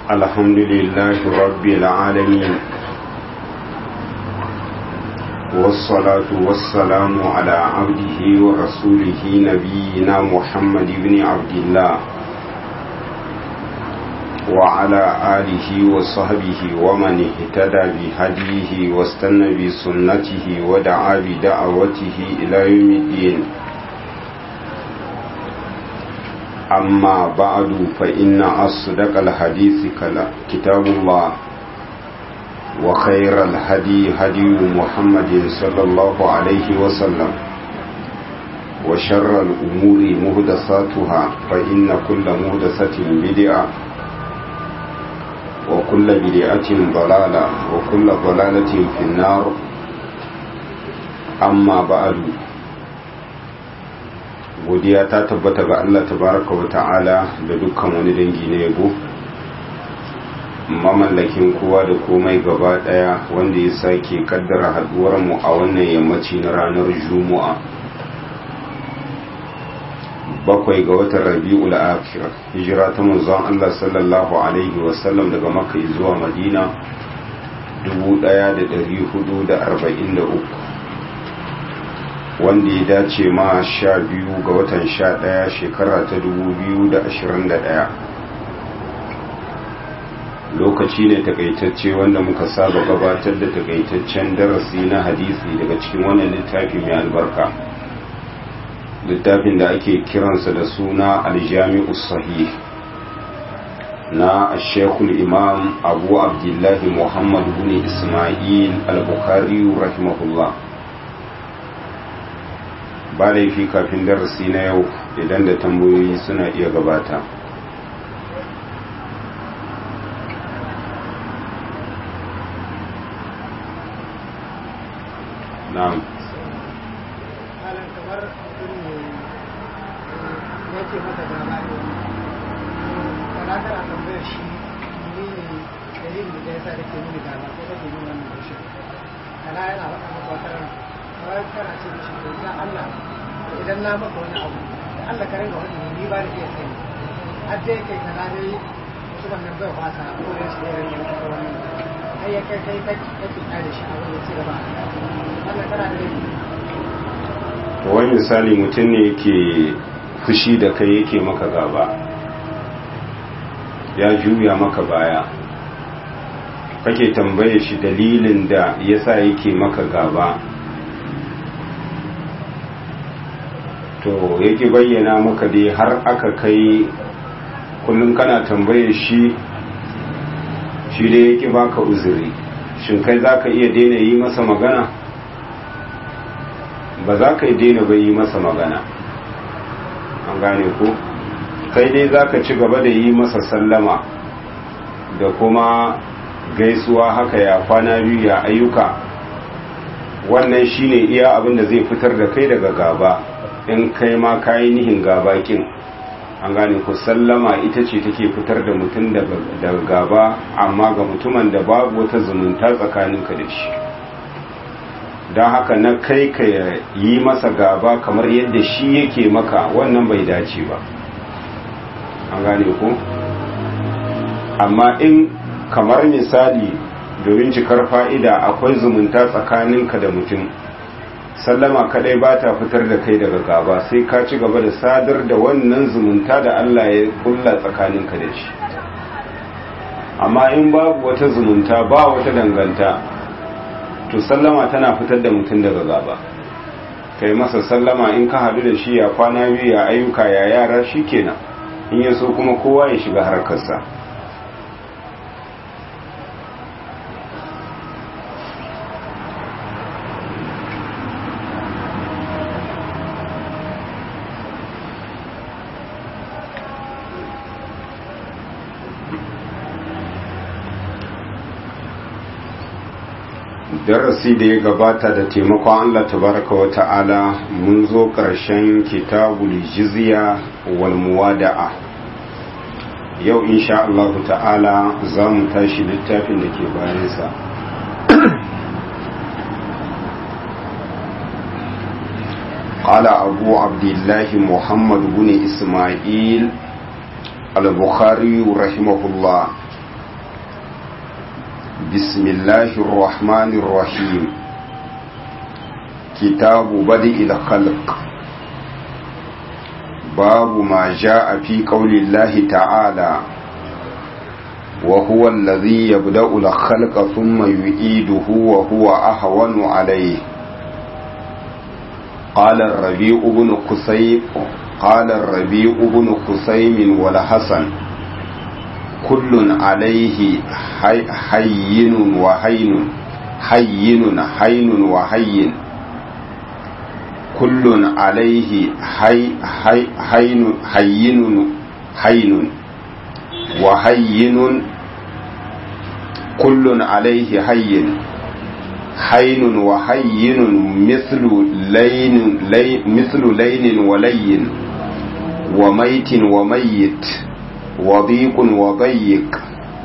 الحمد لله رب العالمين والصلاة والسلام على عبده ورسوله نبينا محمد بن عبد الله وعلى آله وصحبه ومن اهتدى بهديه واستنى بسنته ودعا بدعوته إلى يوم الدين أما بعد فإن أصدق الحديث كتاب الله وخير الهدي هدي محمد صلى الله عليه وسلم وشر الأمور مهدساتها فإن كل مهدسة بدعة وكل بدعة ضلالة وكل ضلالة في النار أما بعد godiya ta tabbata ga Allah tabaraka wa ta'ala da dukkan wani dangi na yabo mamallakin kowa da komai gaba daya wanda ya sake kaddara haduwar mu a wannan yammaci na ranar juma'a bakwai ga watan rabi'ul akhir hijira ta manzon Allah sallallahu alaihi wasallam daga makka zuwa madina 1443 wanda ya dace ma sha biyu ga watan sha ɗaya shekara ta dubu biyu da ashirin da ɗaya lokaci ne takaitacce wanda muka saba gabatar da takaitaccen darasi na hadisi daga cikin wannan littafi mai albarka littafin da ake kiransa da suna aljami'u sahih na shekul imam abu abdullahi muhammad bin ismail al-bukhari rahimahullah ba laifi kafin darasi na yau idan da tambayoyi suna iya gabata na'am kana yana faɗa maka wata rana kawai kana ce da shi da Allah idan na maka wani abu da Allah ka ringa wani ni ba da iya sani har dai kai kana dai wasu wannan bai fasa ko da shi da ringa maka wani ai ya kai kai kai kai kai da shi a wani ci gaba wannan kana da to wani misali mutum ne yake fushi da kai yake maka gaba ya juya maka baya kake tambaye shi dalilin da yasa yake maka gaba to yake bayyana maka dai har aka kai kullum kana tambaye shi shi dai yake baka uzuri shin kai za ka iya daina yi masa magana ba za ka yi daina bai yi masa magana an gane ku kai dai za ka ci gaba da yi masa sallama da kuma gaisuwa haka ya kwana biyu ya ayyuka wannan shine iya abin da zai fitar da kai daga gaba in kai ma kayi nihin gabakin an gane ku sallama ita ce take fitar da mutum daga gaba amma ga mutumin da babu wata zumunta tsakaninka da shi don haka na kai ka yi masa gaba kamar yadda shi yake maka wannan bai dace ba an gane ku amma in kamar misali domin cikar fa'ida akwai zumunta tsakaninka da mutum sallama kadai ba ta fitar da kai daga gaba sai ka ci gaba da sadar da wannan zumunta da Allah ya kulla tsakaninka da shi amma in babu wata zumunta ba wata danganta to sallama tana fitar da mutum daga gaba kai masa sallama in ka hadu da shi ya kwana biyu ya ayyuka ya yara shi kenan in ya so kuma kowa ya shiga harkarsa darasi da ya gabata da taimakon Allah tabaraka wa ta'ala mun zo ƙarshen kitabul jizya wal muwada'a yau insha Allah ta'ala za mu tashi littafin da ke bayansa قال أبو عبد الله محمد بن إسماعيل البخاري رحمه الله بسم الله الرحمن الرحيم كتاب بدء الخلق باب ما جاء في قول الله تعالى وهو الذي يبدأ الخلق ثم يعيده وهو أهون عليه قال الربيع بن قصيب قال الربيع بن قصيم والحسن كل عليه حي حين وهين حين حين وهين كل عليه حي حي حين حين حين وهين كل عليه حين حين وحين مثل لين, لين مثل لين ولين وميت وميت وضيق وضيق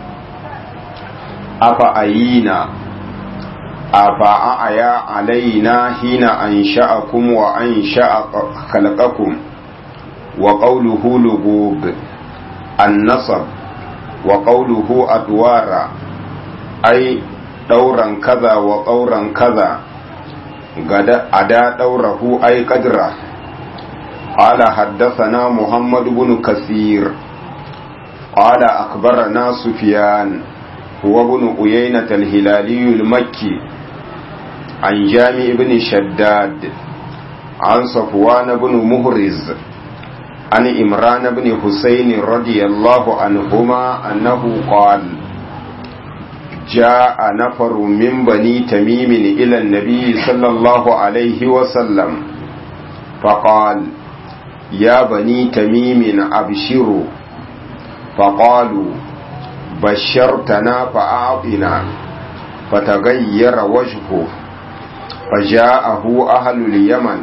أفأينا أفأعيا علينا حين أنشأكم وأنشأ خلقكم وقوله لغوب النصب وقوله أدوار أي ɗauran kaza wa ƙauran kaza a da ɗaurahu ai ƙadira ƙala haddasana muhammad bin kasir ƙala akbarana sufiyan huwa bin uyainat al-hilali al-makki an jami ibn shaddad an safwan bin muhriz an imran bin husayn radiyallahu anhuma annahu qala جاء نفر من بني تميم إلى النبي صلى الله عليه وسلم فقال يا بني تميم أبشروا فقالوا بشرتنا فأعطنا فتغير وجهه فجاءه أهل اليمن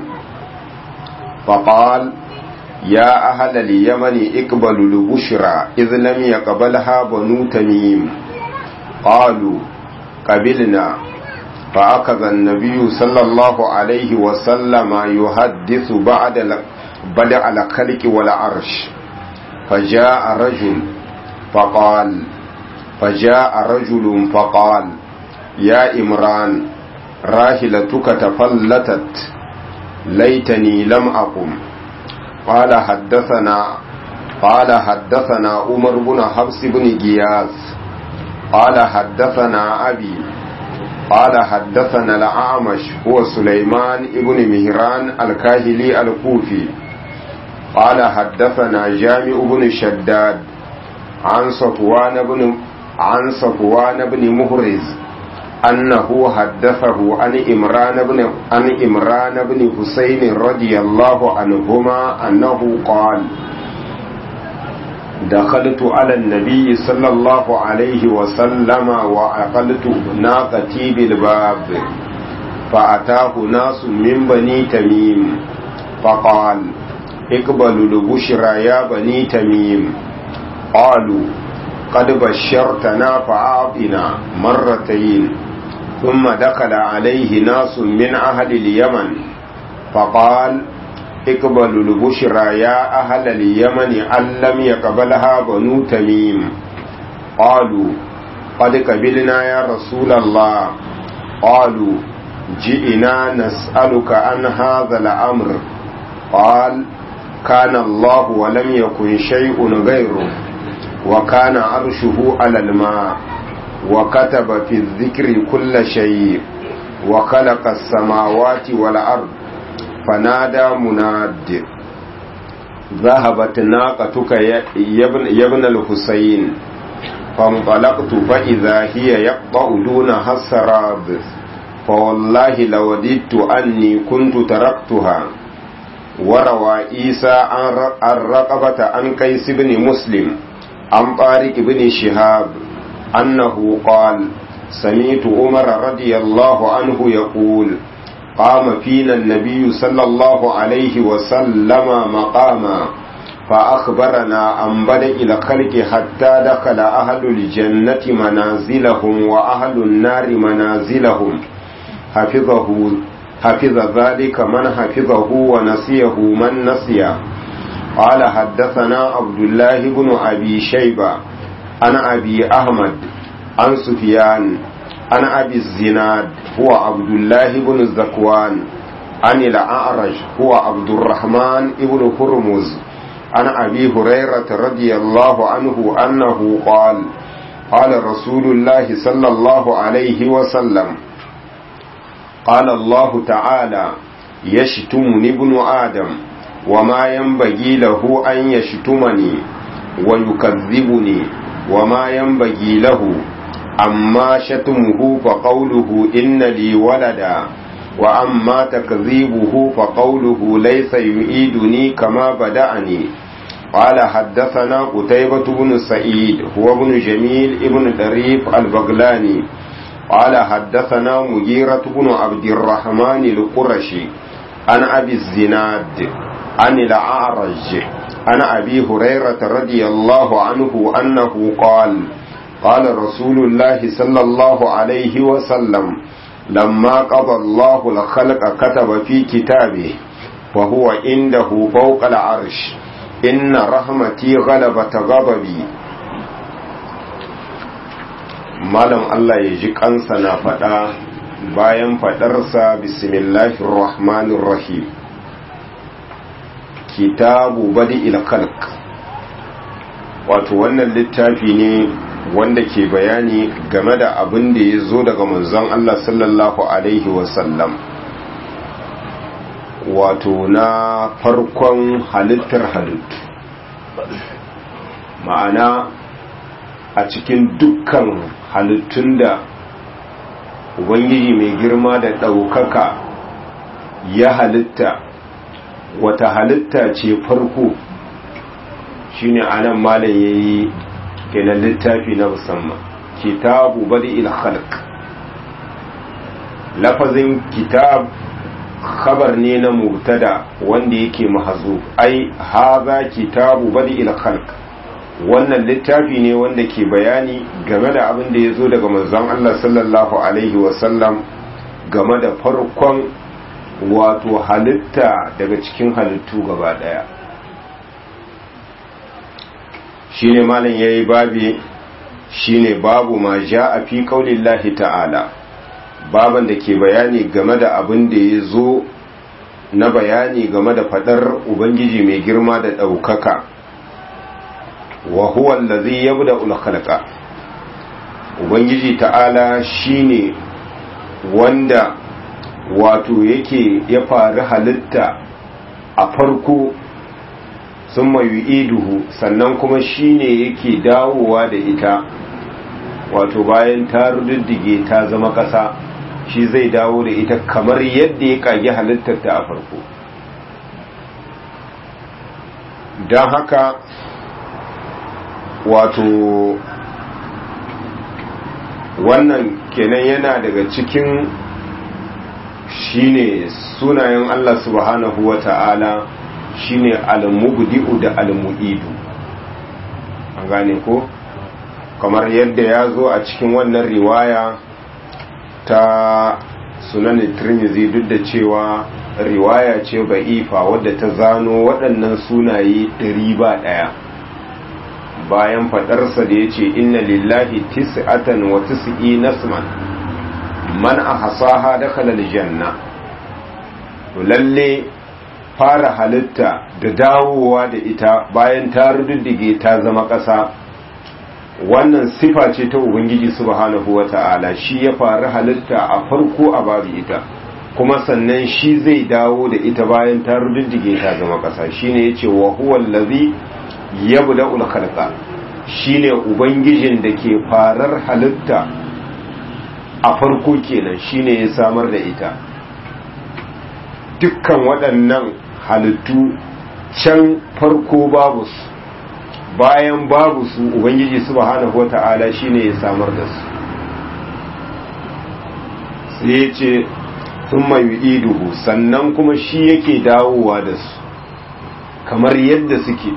فقال يا أهل اليمن اقبلوا البشرى إذ لم يقبلها بنو تميم قالوا قبلنا فأخذ النبي صلى الله عليه وسلم يحدث بعد بدع الخلق والعرش فجاء رجل فقال فجاء رجل فقال يا إمران راحلتك تفلتت ليتني لم أقم قال حدثنا قال حدثنا عمر بن حفص بن غياث قال حدثنا أبي قال حدثنا الأعمش هو سليمان ابن مهران الكاهلي الكوفي قال حدثنا جامع بن شداد عن صفوان بن عن صفوان بن مهرز أنه حدثه عن إمران بن عن إمران بن حسين رضي الله عنهما أنه قال دخلت على النبي صلى الله عليه وسلم وأقلت ناقتي بالباب فأتاه ناس من بني تميم فقال اقبلوا البشرى يا بني تميم قالوا قد بشرتنا فأعطنا مرتين ثم دخل عليه ناس من أهل اليمن فقال اقبلوا البشرى يا أهل اليمن أن لم يقبلها بنو تميم قالوا قد قبلنا يا رسول الله قالوا جئنا نسألك عن هذا الأمر قال كان الله ولم يكن شيء غيره وكان عرشه على الماء وكتب في الذكر كل شيء وخلق السماوات والأرض فنادى مناد ذهبت ناقتك يا ابن الحسين فانطلقت فإذا هي يقطع دونها السراب فوالله لوددت أني كنت تركتها وروى عيسى عن رقبة عن قيس بن مسلم عن طارق بن شهاب أنه قال سمعت عمر رضي الله عنه يقول قام فينا النبي صلى الله عليه وسلم مقاما فأخبرنا عن بدء الخلق حتى دخل أهل الجنة منازلهم وأهل النار منازلهم حفظه حفظ ذلك من حفظه ونسيه من نسيه قال حدثنا عبد الله بن أبي شيبة عن أبي أحمد عن سفيان عن أبي الزناد هو عبد الله بن الزكوان عن الأعرج هو عبد الرحمن بن هرمز عن أبي هريرة رضي الله عنه أنه قال قال رسول الله صلى الله عليه وسلم قال الله تعالى يشتمني ابن آدم وما ينبغي له أن يشتمني ويكذبني وما ينبغي له أما شتمه فقوله إن لي ولدا وأما تكذيبه فقوله ليس يعيدني كما بدأني قال حدثنا قتيبة بن سعيد هو ابن جميل ابن دريف البغلاني قال حدثنا مجيرة بن عبد الرحمن القرشي عن أبي الزناد عن الأعرج عن أبي هريرة رضي الله عنه أنه قال قال رسول الله صلى الله عليه وسلم لما قضى الله الخلق كتب في كتابه وهو عنده فوق العرش إن رحمتي غلبت غضبي malam Allah ya ji kansa na faɗa bayan faɗarsa bismillahir rahmanir rahim kitabu badi khalq wato wannan littafi ne wanda ke bayani game da abin da ya zo daga manzon Allah sallallahu alaihi wasallam wato na farkon halittar halittu ma'ana a cikin dukkan halittun da ubangiji mai girma da ɗaukaka ya halitta wata halitta ce farko shine anan malam yayi kenan littafi na musamman kitabu badi khalq lafazin kitab khabar ne na mubtada wanda yake mahazu ai haza kitabu badi khalq wannan littafi ne wanda ke bayani game da abin da ya zo daga manzon Allah sallallahu alaihi wasallam game da farkon wato halitta daga cikin halittu gaba daya shine malam yayi babi shine babu ma a fi qaulillahi ta'ala baban da ke bayani game da abin da ya zo na bayani game da fadar ubangiji mai girma da ɗaukaka wa huwa allazi yabda'ul khalqa ubangiji ta'ala shine wanda wato yake ya faru halitta a farko sun iduhu sannan kuma shine yake dawowa da ita wato bayan ta rududdige ta zama ƙasa shi zai dawo da ita kamar yadda ya kage halittarta a farko don haka wato wannan kenan yana daga cikin shine sunayen Allah subhanahu wa ta'ala shine al-mubdi'u da al-mu'idu an gane ko kamar yadda ya zo a cikin wannan riwaya ta sunan tirmizi duk da cewa riwaya ce ba'ifa wadda ta zano waɗannan sunaye ɗari ba ɗaya bayan faɗarsa da ya ce inna lillahi tis'atan wa tis'i nasman man a hasaha da janna to lalle fara halitta da dawowa da ita bayan ta rududdige ta zama ƙasa wannan sifa ce ta ubangiji subhanahu wata'ala shi ya faru halitta a farko a babu ita kuma sannan shi zai dawo da ita bayan ta rududdige ta zama ƙasa shine yace wa huwa allazi yabda'ul khalqa shine ubangijin da ke farar halitta a farko kenan shine ya samar da ita dukkan waɗannan halittu can farko babu su bayan babu su ubangiji subhanahu wata'ala shine ya samar da su sai ya ce sun iduhu sannan kuma shi yake dawowa da su kamar yadda suke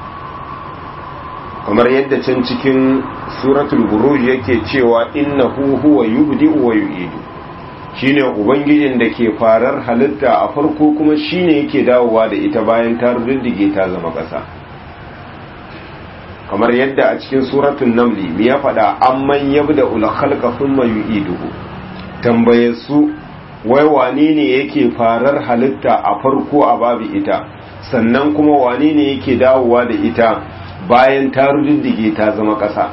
kamar yadda can cikin suratul buruj yake cewa innahu huwa yubdi'u wa yu'idu shine ubangijin da ke farar halitta a farko kuma shine yake dawowa da ita bayan ta ruddige ta zama ƙasa kamar yadda a cikin suratun namli mi ya faɗa amman yabda ul khalqa thumma yu'iduhu tambaye su wai wane ne yake farar halitta a farko a babu ita sannan kuma wane ne yake dawowa da ita bayan ta rududdige ta zama ƙasa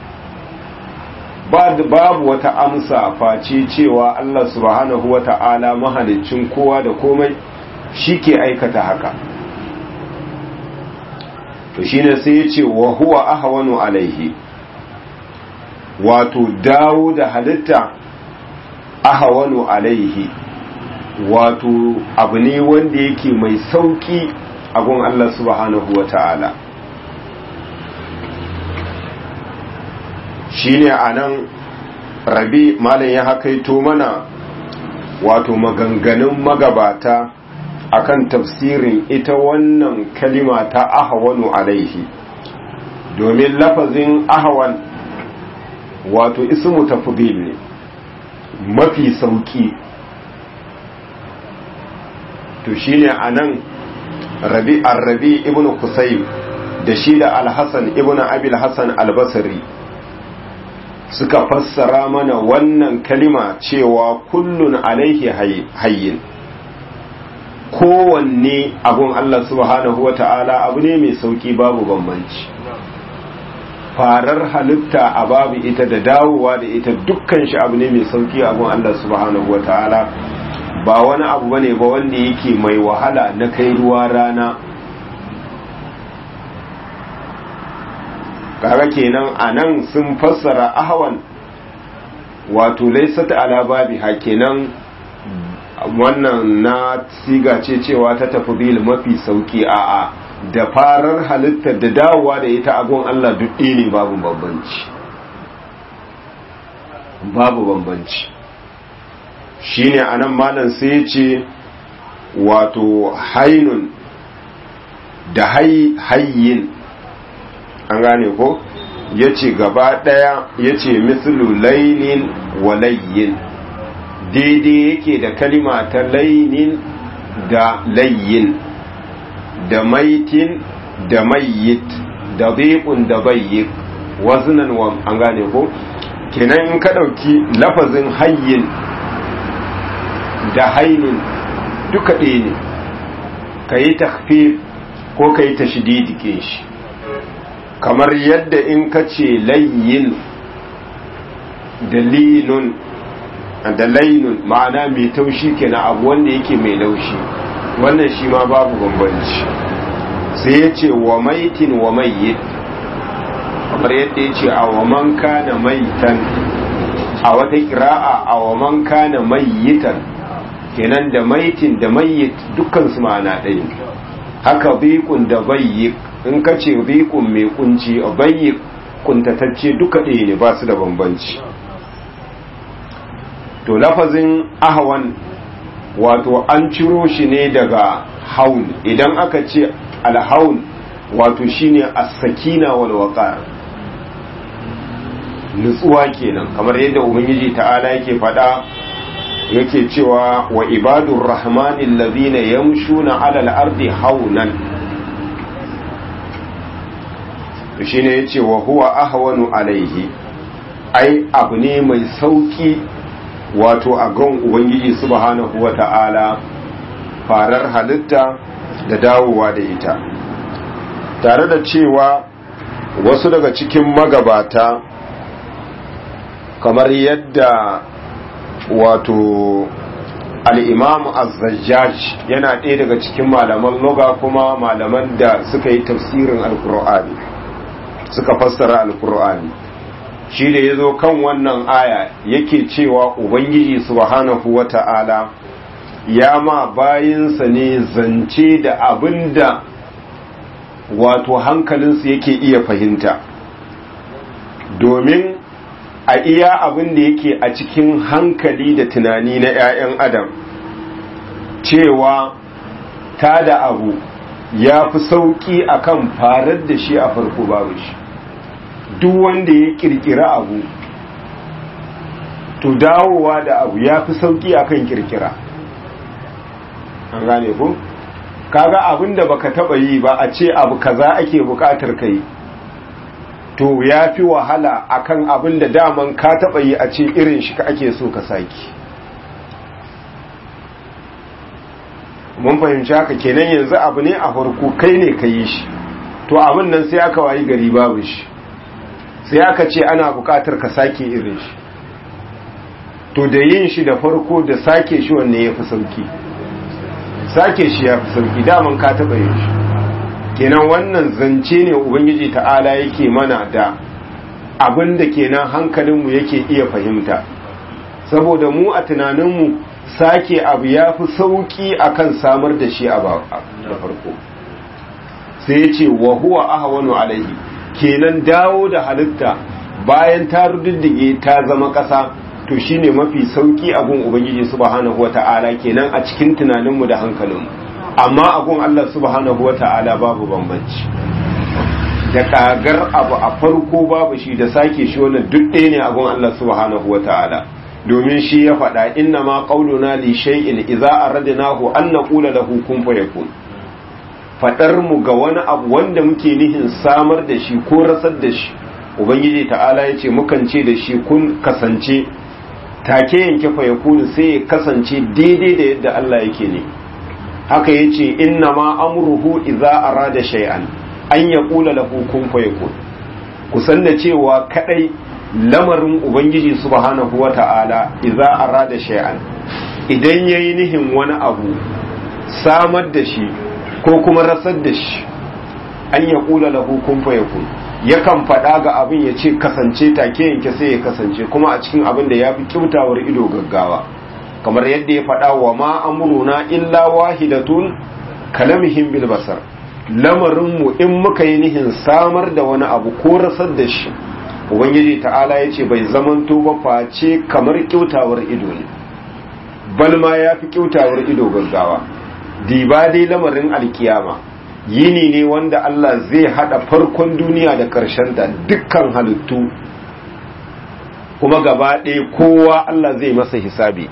babu wata amsa face cewa Allah subhanahu wa ta'ala mahalicin kowa da komai shi ke aikata haka to shine sai ya ce wa huwa ahwanu alaihi wato dawo da halitta ahwanu alaihi wato abu ne wanda yake mai sauki a gun Allah subhanahu wa ta'ala shine anan rabi malam ya hakaito mana wato maganganun magabata akan tafsirin ita wannan kalima ta ahwanu alaihi domin lafazin ahwan wato ismu tafdil ne mafi sauki to shine anan rabi ar-rabi ibnu kusayb da shi da al-hasan ibnu abil hasan al-basri suka fassara mana wannan kalima cewa kullun alaihi hayyin kowanne abun Allah subhanahu wa ta'ala abu ne mai sauki babu bambanci farar halitta a babu ita da dawowa da ita dukkan shi abu ne mai sauki abun Allah subhanahu wa ta'ala ba wani abu bane ba wanda yake mai wahala na kai ruwa rana kaga kenan anan sun fassara ahwan wato laysat ala babi kenan wannan na siga ce cewa ta tafi mafi sauki a'a da farar halittar da dawowa da ita agon Allah duk ne babu bambanci babu bambanci shine anan malam sai ya ce wato hainun da hayyin an gane ko ya ce gaba ɗaya ya ce mislu lainin wa layyin daidai yake da kalima ta lainin da layyin da maitin da mayyit da zaiƙun da bayyik wazinan wa an gane ko kenan in ka ɗauki lafazin hayyin da hainin duka ɗaya ne ka yi takfir ko ka yi tashdidi shi kamar yadda in ka ce layyin da linun da lainun ma'ana mai taushi kenan abu wanda yake mai laushi wannan shi ma babu bambanci sai ya ce wa maitin wa mayyit kamar yadda ya ce a wa man kana maitan a wata kira'a a wa man kana mayyitan kenan da maitin da mayyit dukkan su ma'ana ɗaya haka biqun da bayyik in ka ce biqun mai kunci a bayyik kuntatacce duka ɗaya ne ba su da bambanci to lafazin ahwan wato an ciro shi ne daga haun idan aka ce alhaun wato shine as-sakina wal waqar nutsuwa kenan kamar yadda ubangiji ta'ala yake faɗa yake cewa wa ibadur rahmani allazina yamshuna 'ala al-ardi haunan shine yace wa huwa ahwanu alaihi ai abu ne mai sauki wato a gan ubangiji subhanahu wata'ala farar halitta da dawowa da ita tare da cewa wasu daga cikin magabata kamar yadda wato al'imam azzajjaj yana ɗaya daga cikin malaman loga kuma malaman da suka yi tafsirin alkur'ani suka fassara alkur'ani shi da ya zo kan wannan aya yake cewa ubangiji subhanahu wa ta'ala ya ma bayinsa ne zance da abin da wato hankalinsu yake iya fahimta domin a iya abin da yake a cikin hankali da tunani na 'ya'yan adam cewa ta da abu ya fi sauƙi akan farar da shi a farko babu shi duk wanda ya kirkira abu to dawowa da abu ya fi sauki akan kirkira an gane ku kaga abin da baka taba yi ba a ce abu kaza ake bukatar kai to ya fi wahala akan abin da daman ka taɓa yi a ce irin shi ka ake so ka saki mun fahimci haka kenan yanzu abu ne a farko kai ne ka yi shi to abin nan sai aka wayi gari babu shi sai aka ce ana buƙatar ka sake irin shi to da yin shi da farko da sake shi wanne ya fi sauki sake shi ya fi sauki daman ka taɓa yin shi kenan wannan zance ne ubangiji ta'ala yake mana da abin da kenan hankalinmu yake iya fahimta saboda mu a tunaninmu sake abu ya fi sauki akan samar da shi a da farko sai ya ce wa huwa ahwanu alaihi kenan dawo da halitta bayan ta rududdige ta zama ƙasa to shine mafi sauki abun ubangiji subhanahu wata'ala kenan a cikin tunaninmu da hankalinmu amma abun Allah subhanahu wata'ala babu bambanci da kagar abu a farko babu shi da sake shi wannan duk ɗaya ne abun Allah subhanahu wata'ala domin shi ya faɗa inna ma qauluna li shay'in idza aradnahu an naqula lahu kun fayakun fadar mu ga wani abu wanda muke nihin samar da shi ko rasar da shi ubangiji ta'ala yace mukan ce da shi kun kasance take yanke fayakun sai ya kasance daidai da yadda Allah yake ne haka yace inna ma amruhu idza arada shay'an an yaqula lahu kun fayakun kusan da cewa kadai lamarin ubangiji subhanahu wata'ala idza arada shay'an idan yayi nihin wani abu samar da shi ko kuma rasar da shi an ya kula lahu kun fayakun yakan faɗa ga abin ya ce kasance take yanke sai ya kasance kuma a cikin abin da ya fi kyautawar ido gaggawa kamar yadda ya faɗa wa ma amruna illa wahidatun kalamihim bil basar lamarinmu in muka yi nihin samar da wani abu ko rasar da shi ubangiji ta'ala ya ce bai zamanto ba face kamar kyautawar ido ne balma ya fi kyautawar ido gaggawa diba dai lamarin alkiyama yini ne wanda Allah zai hada farkon duniya da ƙarshen da dukkan halittu kuma gaba ɗaya kowa Allah zai masa hisabi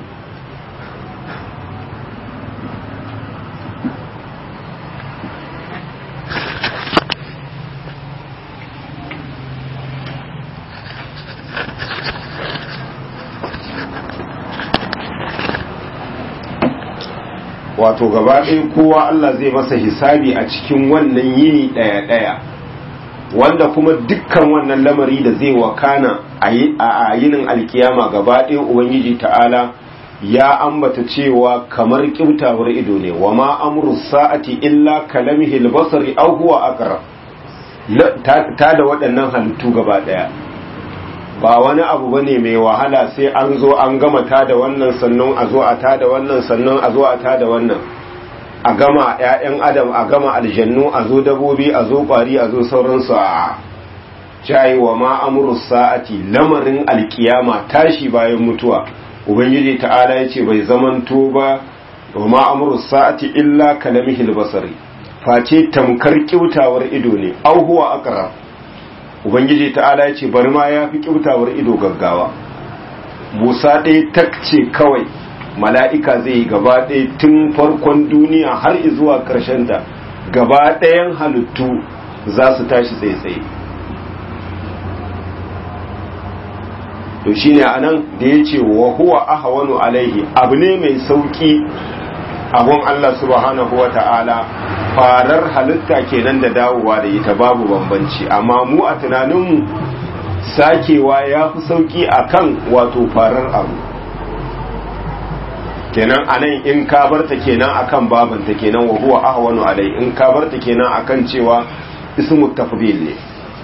wato gaba ɗaya kowa Allah zai masa hisabi a cikin wannan yini ɗaya-ɗaya wanda kuma dukkan wannan lamari da zai wakana a yinin alkiyama gaba ɗaya ubangiji ta'ala ya ambata cewa kamar kyautawar ido ne wa ma amru sa'ati illa kalamihi albasari aw huwa aqrab ta da waɗannan halittu gaba ɗaya ba wani abu bane mai wahala sai an zo an gama ta da wannan sannan a zo a ta da wannan sannan a zo a ta da wannan a gama ƴaƴan adam a gama aljannu a zo dabobi a zo ƙwari a zo sauransu a jayi wa ma amru sa'ati lamarin alkiyama tashi bayan mutuwa ubangiji ta'ala yace bai zamanto ba wa ma amru sa'ati illa kalamihil basari face tamkar kyautawar ido ne au huwa aqrab ubangiji ta'ala ya ce bari ma ya fi kyautawar ido gaggawa busa ɗaya takce kawai mala'ika zai yi gaba ɗaya tun farkon duniya har zuwa ta gaba ɗayan halittu za su tashi tsaye-tsaye to shi ne a nan da ya ce wa huwa ahawanu alaihi abu ne mai sauƙi abun Allah subhanahu wa ta'ala farar halitta kenan da dawowa da ita babu bambanci amma mu a tunaninmu sakewa ya fi sauki akan wato farar abu kenan anan in ka barta kenan akan babanta kenan wa huwa ahwanu alai in ka barta kenan akan cewa ismu tafdil ne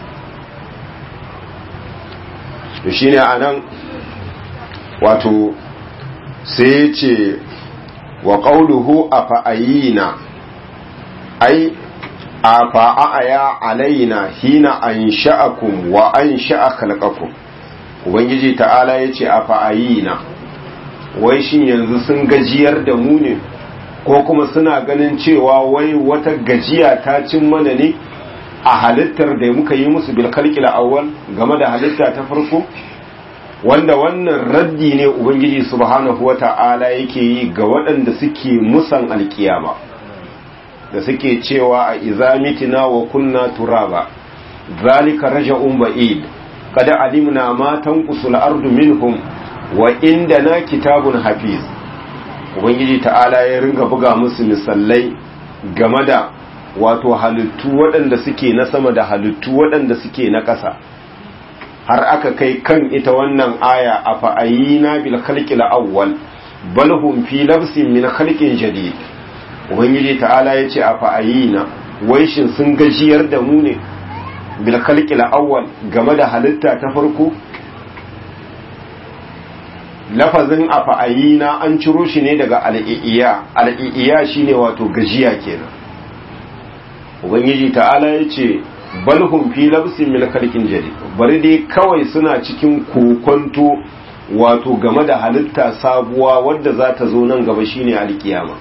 to shine anan wato sai ya ce wa qawluhu afa'ayina ai afa'aya alaina hina ansha'akum wa ansha'a khalqakum ubangiji ta'ala yace afa'ayina wai shin yanzu sun gajiyar da mu ne ko kuma suna ganin cewa wai wata gajiya ta cin mana ne a halittar da muka yi musu bil khalqil awwal game da halitta ta farko wanda wannan raddi ne ubangiji subhanahu wata'ala yake yi ga waɗanda suke musan alkiyama da suke cewa a izamitina wa kunna turaba zalika raja'un ba'id qad alimna ma tanqusul ardu minhum wa indana kitabun hafiz ubangiji ta'ala ya ringa buga musu misalai game da wato halittu waɗanda suke na sama da halittu waɗanda suke na ƙasa har aka kai kan ita wannan aya a fa'ayina bil khalqil awwal bal hum fi labsin min khalqin jadid ubangiji ta'ala yace a fa'ayina wai shin sun gajiyar da mu ne bil khalqil awwal game da halitta ta farko lafazin a fa'ayina an ciro shi ne daga al'i'iya al'i'iya shine wato gajiya kenan ubangiji ta'ala yace bal hum fi labsin min khalqin jadid bari dai kawai suna cikin kokonto wato game da halitta sabuwa wadda za ta zo nan gaba shine alkiyama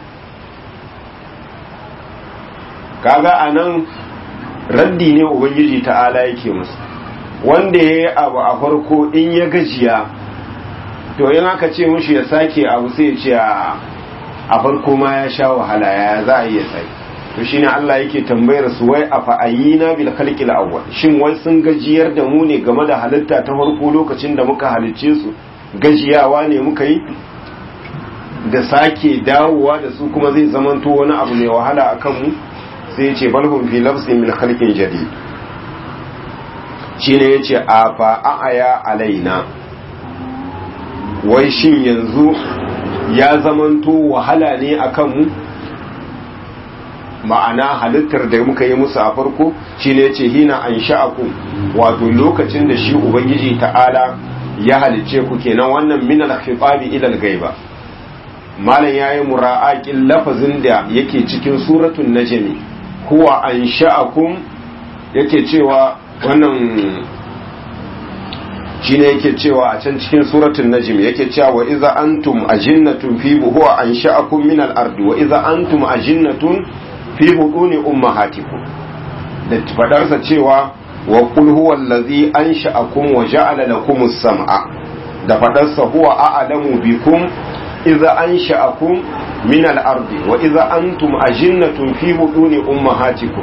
kaga anan raddi ne ubangiji ta'ala yake musu wanda yayi abu a farko in ya gajiya to in aka ce mushi ya sake abu sai ya ce a farko ma ya sha wahala ya za a iya sai to shine Allah yake tambayar su wai a fa'ayina bil khalqil awwal shin wai sun gajiyar da mu ne game da halitta ta farko lokacin da muka halicce su gajiyawa ne muka yi da sake dawowa da su kuma zai zamanto wani abu mai wahala akan mu sai ya ce balhum fi lafsin min khalqin jadid shine yace a fa a'aya alaina wai shin yanzu ya zamanto wahala ne akan mu ma'ana halittar da muka yi musu a farko shine yace hina an sha'akum wato lokacin da shi ubangiji ta'ala ya halice ku kenan wannan min al-khitabi ila al-ghaiba malam yayi mura'aqin lafazin da yake cikin suratul najm huwa an sha'akum yake cewa wannan shine yake cewa a can cikin suratul najm yake cewa wa iza antum ajinnatun fi huwa an sha'akum min al-ardi wa iza antum ajinnatun fi buduni ummahatikum da fadarsa cewa wa qul huwa allazi ansha'akum wa ja'ala lakum as-sam'a da fadarsa huwa a'lamu bikum idza ansha'akum min al-ardi wa idza antum ajinnatun fi buduni ummahatikum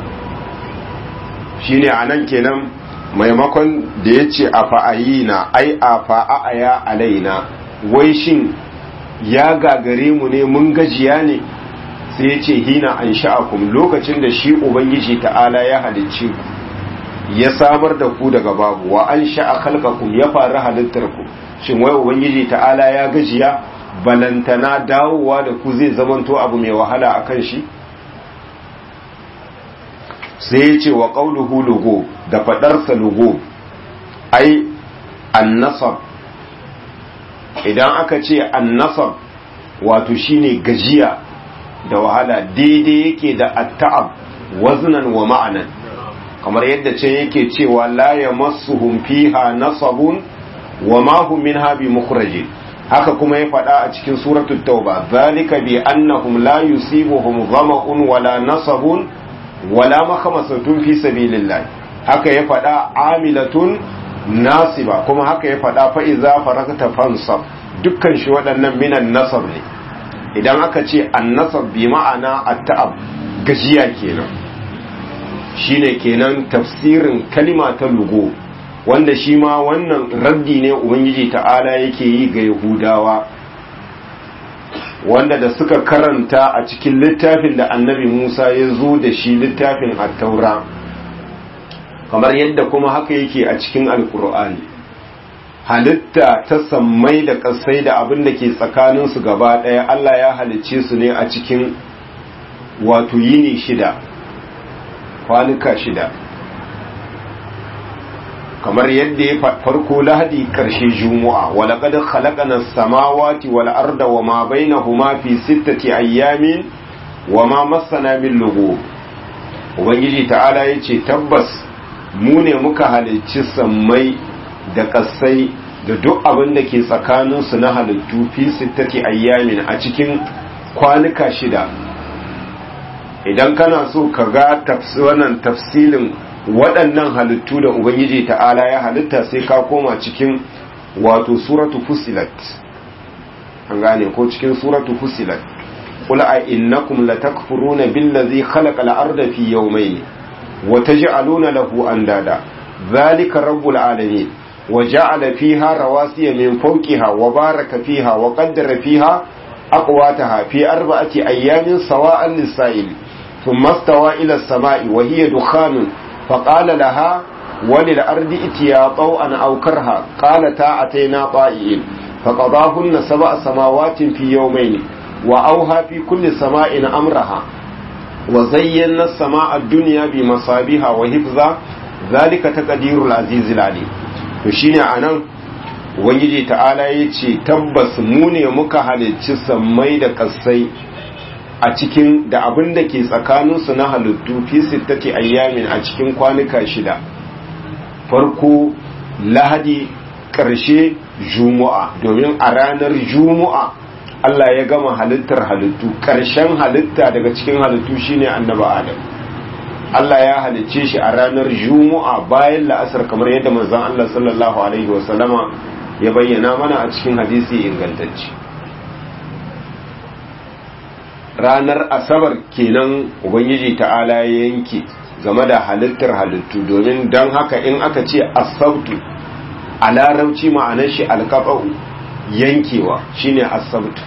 shine anan kenan maimakon da yace a fa'ayina ai a fa'aya alaina wai shin ya gagare mu ne mun gajiya ne sai ya ce hina an sha'akum lokacin da shi ubangiji ta'ala ya halicce ku ya samar da ku daga babu wa an sha'a khalqakum ya fara halittar ku shin wai ubangiji ta'ala ya gajiya balantana dawowa da ku zai zamanto abu mai wahala akan shi sai ya ce wa qauluhu lugo da fadarsa lugo ai annasab idan aka ce annasab wato shine gajiya da wahala daidai yake da atta'ab waznan wa ma'anan kamar yadda can yake cewa la yamassuhum fiha nasabun wa ma hum minha bi mukhrajin haka kuma ya faɗa a cikin suratul tauba zalika bi annahum la yusibuhum dhama'un wala nasabun wala makhamasatun fi sabilillah haka ya faɗa amilatun nasiba kuma haka ya faɗa fa iza farakta fansab dukkan shi waɗannan minan nasab ne idan aka ce annasab bi ma'ana at-ta'ab gajiya kenan shine kenan tafsirin kalima ta lugo wanda shi ma wannan raddi ne ubangiji ta'ala yake yi ga yahudawa wanda da suka karanta a cikin littafin da annabi musa ya zo da shi littafin at-taura kamar yadda kuma haka yake a cikin alkur'ani halitta ta sammai da ƙasai da abin da ke tsakaninsu gaba ɗaya Allah ya halicce su ne a cikin wato yini shida kwanuka shida kamar yadda ya farko lahadi ƙarshe juma'a wala qad khalaqana as-samawati wal arda wama bainahuma fi sittati ayyamin wama massana min lughub ubangiji ta'ala yace tabbas mu ne muka halicci sammai da kasai da duk abin da ke tsakaninsu na halittu fi sittati ayyamin a cikin kwanuka shida idan kana so ka ga wannan tafsilin waɗannan halittu da ubangiji ta'ala ya halitta sai ka koma cikin wato suratu fusilat an gane ko cikin suratu fusilat qul a innakum latakfuruna billazi khalaqa al-arda fi yawmayn wa taj'aluna lahu andada zalika rabbul alamin wa ja'ala fiha rawasiya min fawqiha wa baraka fiha wa qaddara fiha aqwataha fi arba'ati ayyamin sawa'an lis-sa'il thumma istawa ila as-sama'i wa hiya dukhanun faqala laha وللأرض اتيا طوعا أو كرها قالتا أتينا طائعين فقضاهن سبع سماوات في يومين وأوها في كل سماء أمرها وزينا السماء الدنيا بمصابيها وحفظا ذلك تقدير العزيز العليم وشيني أنا Ubangiji ta'ala ya ce tabbas mu ne muka halicci sammai da kasai a cikin da abin da ke tsakaninsu na halittu fi sittati ayyamin a cikin kwanuka shida farko lahadi ƙarshe juma'a domin a ranar juma'a Allah ya gama halittar halittu ƙarshen halitta daga cikin halittu shine annabi Adam Allah ya halicce shi a ranar juma'a bayan la'asar kamar yadda manzon Allah sallallahu alaihi wasallama ya bayyana mana a cikin hadisi ingantacce ranar asabar kenan ubangiji ta'ala ya yanke game da halittar halittu domin don haka in aka ce asabtu a larabci ma'anar shi alkafa'u yankewa shine asabtu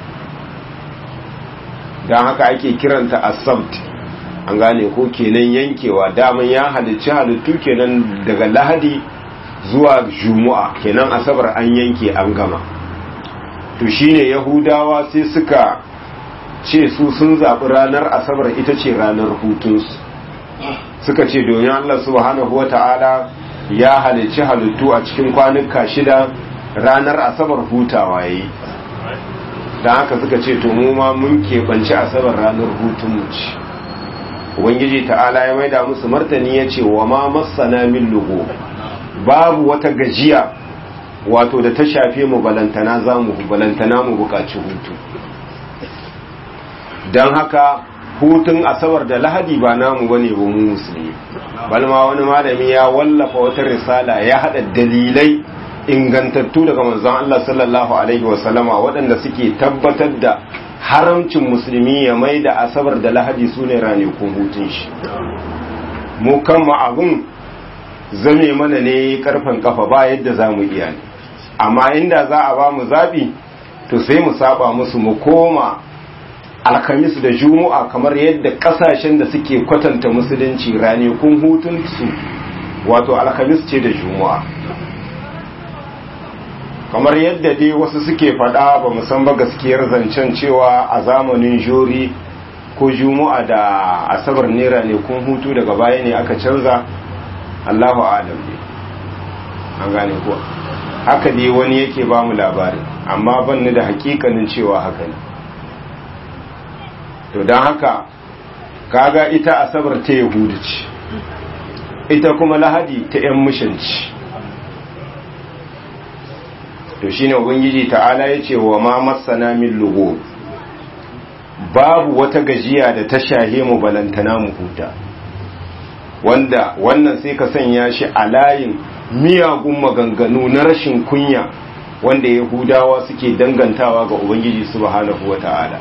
don haka ake kiranta asabt an gane ko kenan yankewa daman ya halicci halittu kenan daga lahadi zuwa jumu'a kenan asabar an yanke an gama to shine yahudawa sai suka ce su sun zaɓi ranar asabar ita ce ranar hutunsu suka ce domin Allah subhanahu wata'ala ya halicci halittu a cikin kwanuka shida ranar asabar hutawa yayi don haka suka ce to mu ma mun keɓanci asabar ranar hutun mu ci ubangiji ta'ala ya maida musu martani ya ce wa ma masana min lugo babu wata gajiya wato da ta shafe mu balantana za mu balantana mu buƙaci hutu don haka hutun asabar da lahadi ba namu bane ba mu musulmi balma wani malami ya wallafa wata risala ya hada dalilai ingantattu daga manzon Allah sallallahu alaihi wasallama waɗanda suke tabbatar da haramcin musulmi ya mai da asabar da lahadi su ne ranakun hutun shi mu kan abun zame mana ne karfan kafa ba yadda za mu iya ne amma inda za a ba mu zaɓi to sai mu saba musu mu koma alhamis da juma'a kamar yadda kasashen da suke kwatanta musulunci ranakun hutunsu wato alhamis ce da juma'a kamar yadda dai wasu suke faɗa ba san ba gaskiyar zancen cewa a zamanin jori ko juma'a da asabar ne ranakun hutu daga baya ne aka canza allahu alam ne an gane kuwa haka dai wani yake ba mu labari amma ban ni da hakikanin cewa haka ne to don haka kaga ita asabar ta yahudu ce ita kuma lahadi ta 'yan mishanci to shine ubangiji ta'ala ya ce wa ma masana min lugo babu wata gajiya da ta shahe mu balantana mu huta wanda wannan sai ka sanya shi a layin miyagun maganganu na rashin kunya wanda yahudawa suke dangantawa ga ubangiji subhanahu wa ta'ala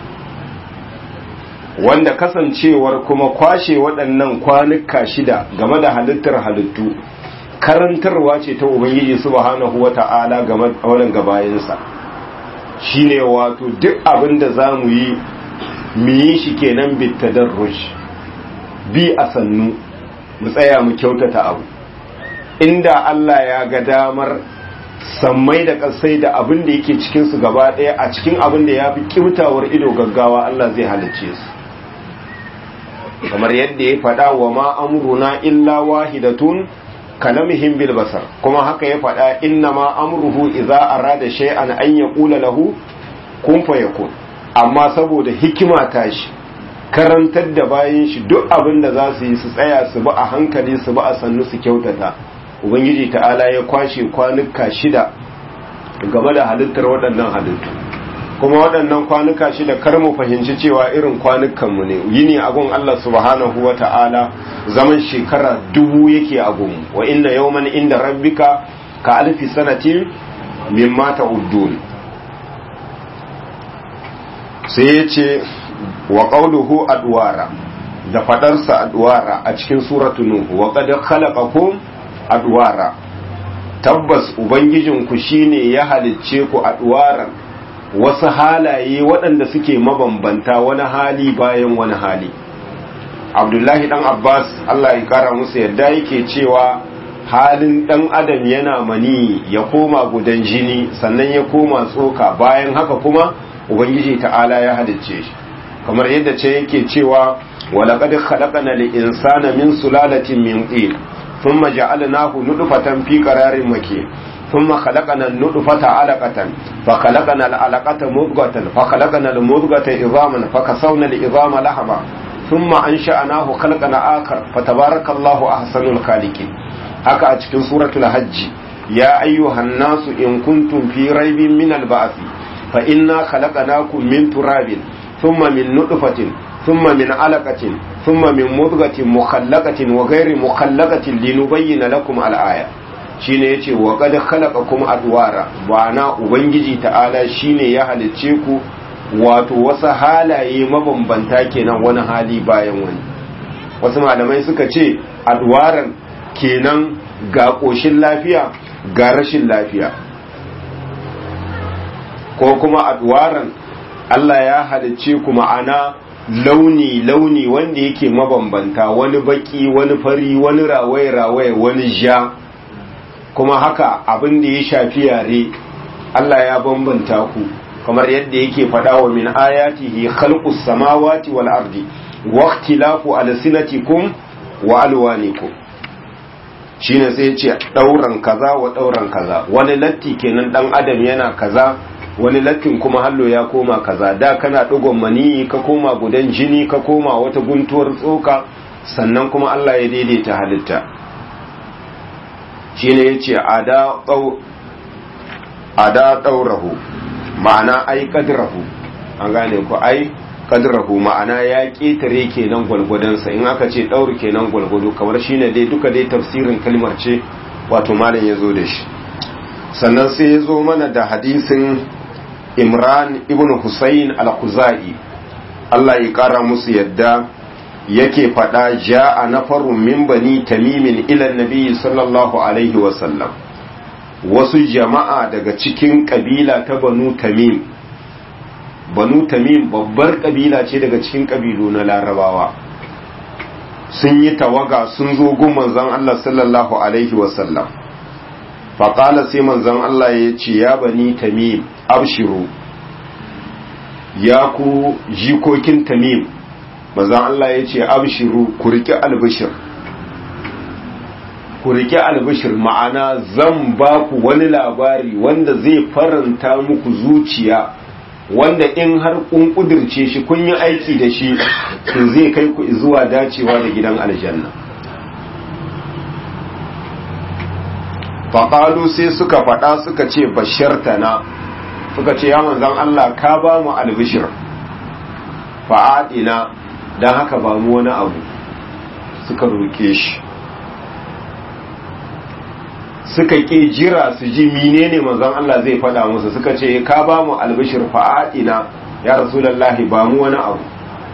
wanda kasancewar kuma kwashe waɗannan kwanuka shida game da halittar halittu karantarwa ce ta ubangiji subhanahu wata'ala game da wannan gabayinsa shine wato duk abin da za mu yi mu yi shi kenan bitadarruj bi a sannu mu tsaya mu kyautata abu inda Allah ya ga damar sammai da kasai da abin da yake cikinsu gaba ɗaya a cikin abin da ya fi kyautawar ido gaggawa Allah zai halicce su kamar yadda ya faɗa wa ma amruna illa wahidatun kalamihim bil basar kuma haka ya faɗa inna ma amruhu idza arada shay'an an yaqula lahu kun fayakun amma saboda hikima ta shi karantar da bayan shi duk abin da za su yi su tsaya su bi a hankali su bi a sannu su kyautata ubangiji ta'ala ya kwashe kwanuka shida game da halittar waɗannan halittu kuma waɗannan kwanuka shida kar mu fahimci cewa irin kwanukanmu ne yini agun Allah subhanahu wa ta'ala zaman shekara dubu yake agun wa inna yawman inda rabbika ka alfi sanatin mimma ta'uddun sai ya ce wa qawluhu adwara da fadarsa adwara a cikin suratu nuhu wa qad khalaqakum adwara tabbas ubangijinku shine ya halicce ku adwaran wasu halaye waɗanda suke mabambanta wani hali bayan wani hali abdullahi dan abbas allah ya kara musu yadda yake cewa halin dan adam yana mani ya koma gudan jini sannan ya koma tsoka bayan haka kuma ubangiji ta'ala ya halicce shi kamar yadda ce yake cewa walaqad khalaqana al-insana min sulalatin min tin thumma ja'alnahu nutfatan fi qararin makin thumma khalaqana an-nutfata 'alaqatan fa khalaqana al-'alaqata mudghatan fa khalaqana al-mudghata idhaman fa kasawna al-idhama lahma thumma ansha'nahu khalqan akhar fa tabarakallahu ahsanul khaliqin haka a cikin suratul hajj ya ayyuhan nasu in kuntum fi raibin min al-ba'thi fa inna khalaqnakum min turabin thumma min nutfatin thumma min 'alaqatin thumma min mudghatin mukhallaqatin wa ghairi mukhallaqatin linubayyana lakum al-aya shine yace wa qad khalaqakum adwara na ubangiji ta'ala shine ya halicce ku wato wasu halaye mabambanta kenan wani hali bayan wani wasu malamai suka ce adwaran kenan ga ƙoshin lafiya ga rashin lafiya ko kuma adwaran Allah ya halicce ku ma'ana launi-launi wanda yake mabambanta wani baki wani fari wani rawaye-rawaye wani ja kuma haka abin da ya shafi yare Allah ya bambanta ku kamar yadda yake faɗa wa min ayatihi khalqus samawati wal ardi wa ikhtilafu alsinatikum wa alwanikum shine sai yace dauran kaza wa dauran kaza wani latti kenan dan adam yana kaza wani lattin kuma hallo ya koma kaza da kana dugon mani ka koma gudan jini ka koma wata guntuwar tsoka sannan kuma Allah ya daidaita halitta shine yace ada ada daurahu ma'ana ai kadrahu an gane ku ai kadrahu ma'ana ya ketare kenan gwalgwadonsa in aka ce daur kenan gwalgwado kamar shine dai duka dai tafsirin kalmar ce wato malam ya zo da shi sannan sai ya zo mana da hadisin imran ibn husayn al-khuzai Allah ya kara musu yadda yake faɗa ja'a nafarun min bani tamimin ila nabi sallallahu alaihi wa sallam wasu jama'a daga cikin kabila ta banu tamim banu tamim babbar kabila ce daga cikin kabilu na larabawa sun yi tawaga sun zo gun manzon Allah sallallahu alaihi wasallam faƙala sai manzon Allah ya ce ya bani tamim abshiru ya ku jikokin tamim manzon Allah ya ce abshiru ku riƙe albishir ku riƙe albishir ma'ana zan ba ku wani labari wanda zai faranta muku zuciya wanda in har kun kudirce shi kun yi aiki da shi to zai kai ku zuwa dacewa da gidan aljanna faƙalu sai suka faɗa suka ce bashartana suka ce ya manzan Allah ka ba mu albishir fa'adina don haka ba mu wani abu suka roke shi suka ƙi jira su ji menene manzon Allah zai faɗa musu suka ce ka ba mu albishir fa'atina ya rasulullahi ba mu wani abu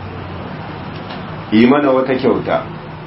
yi mana wata kyauta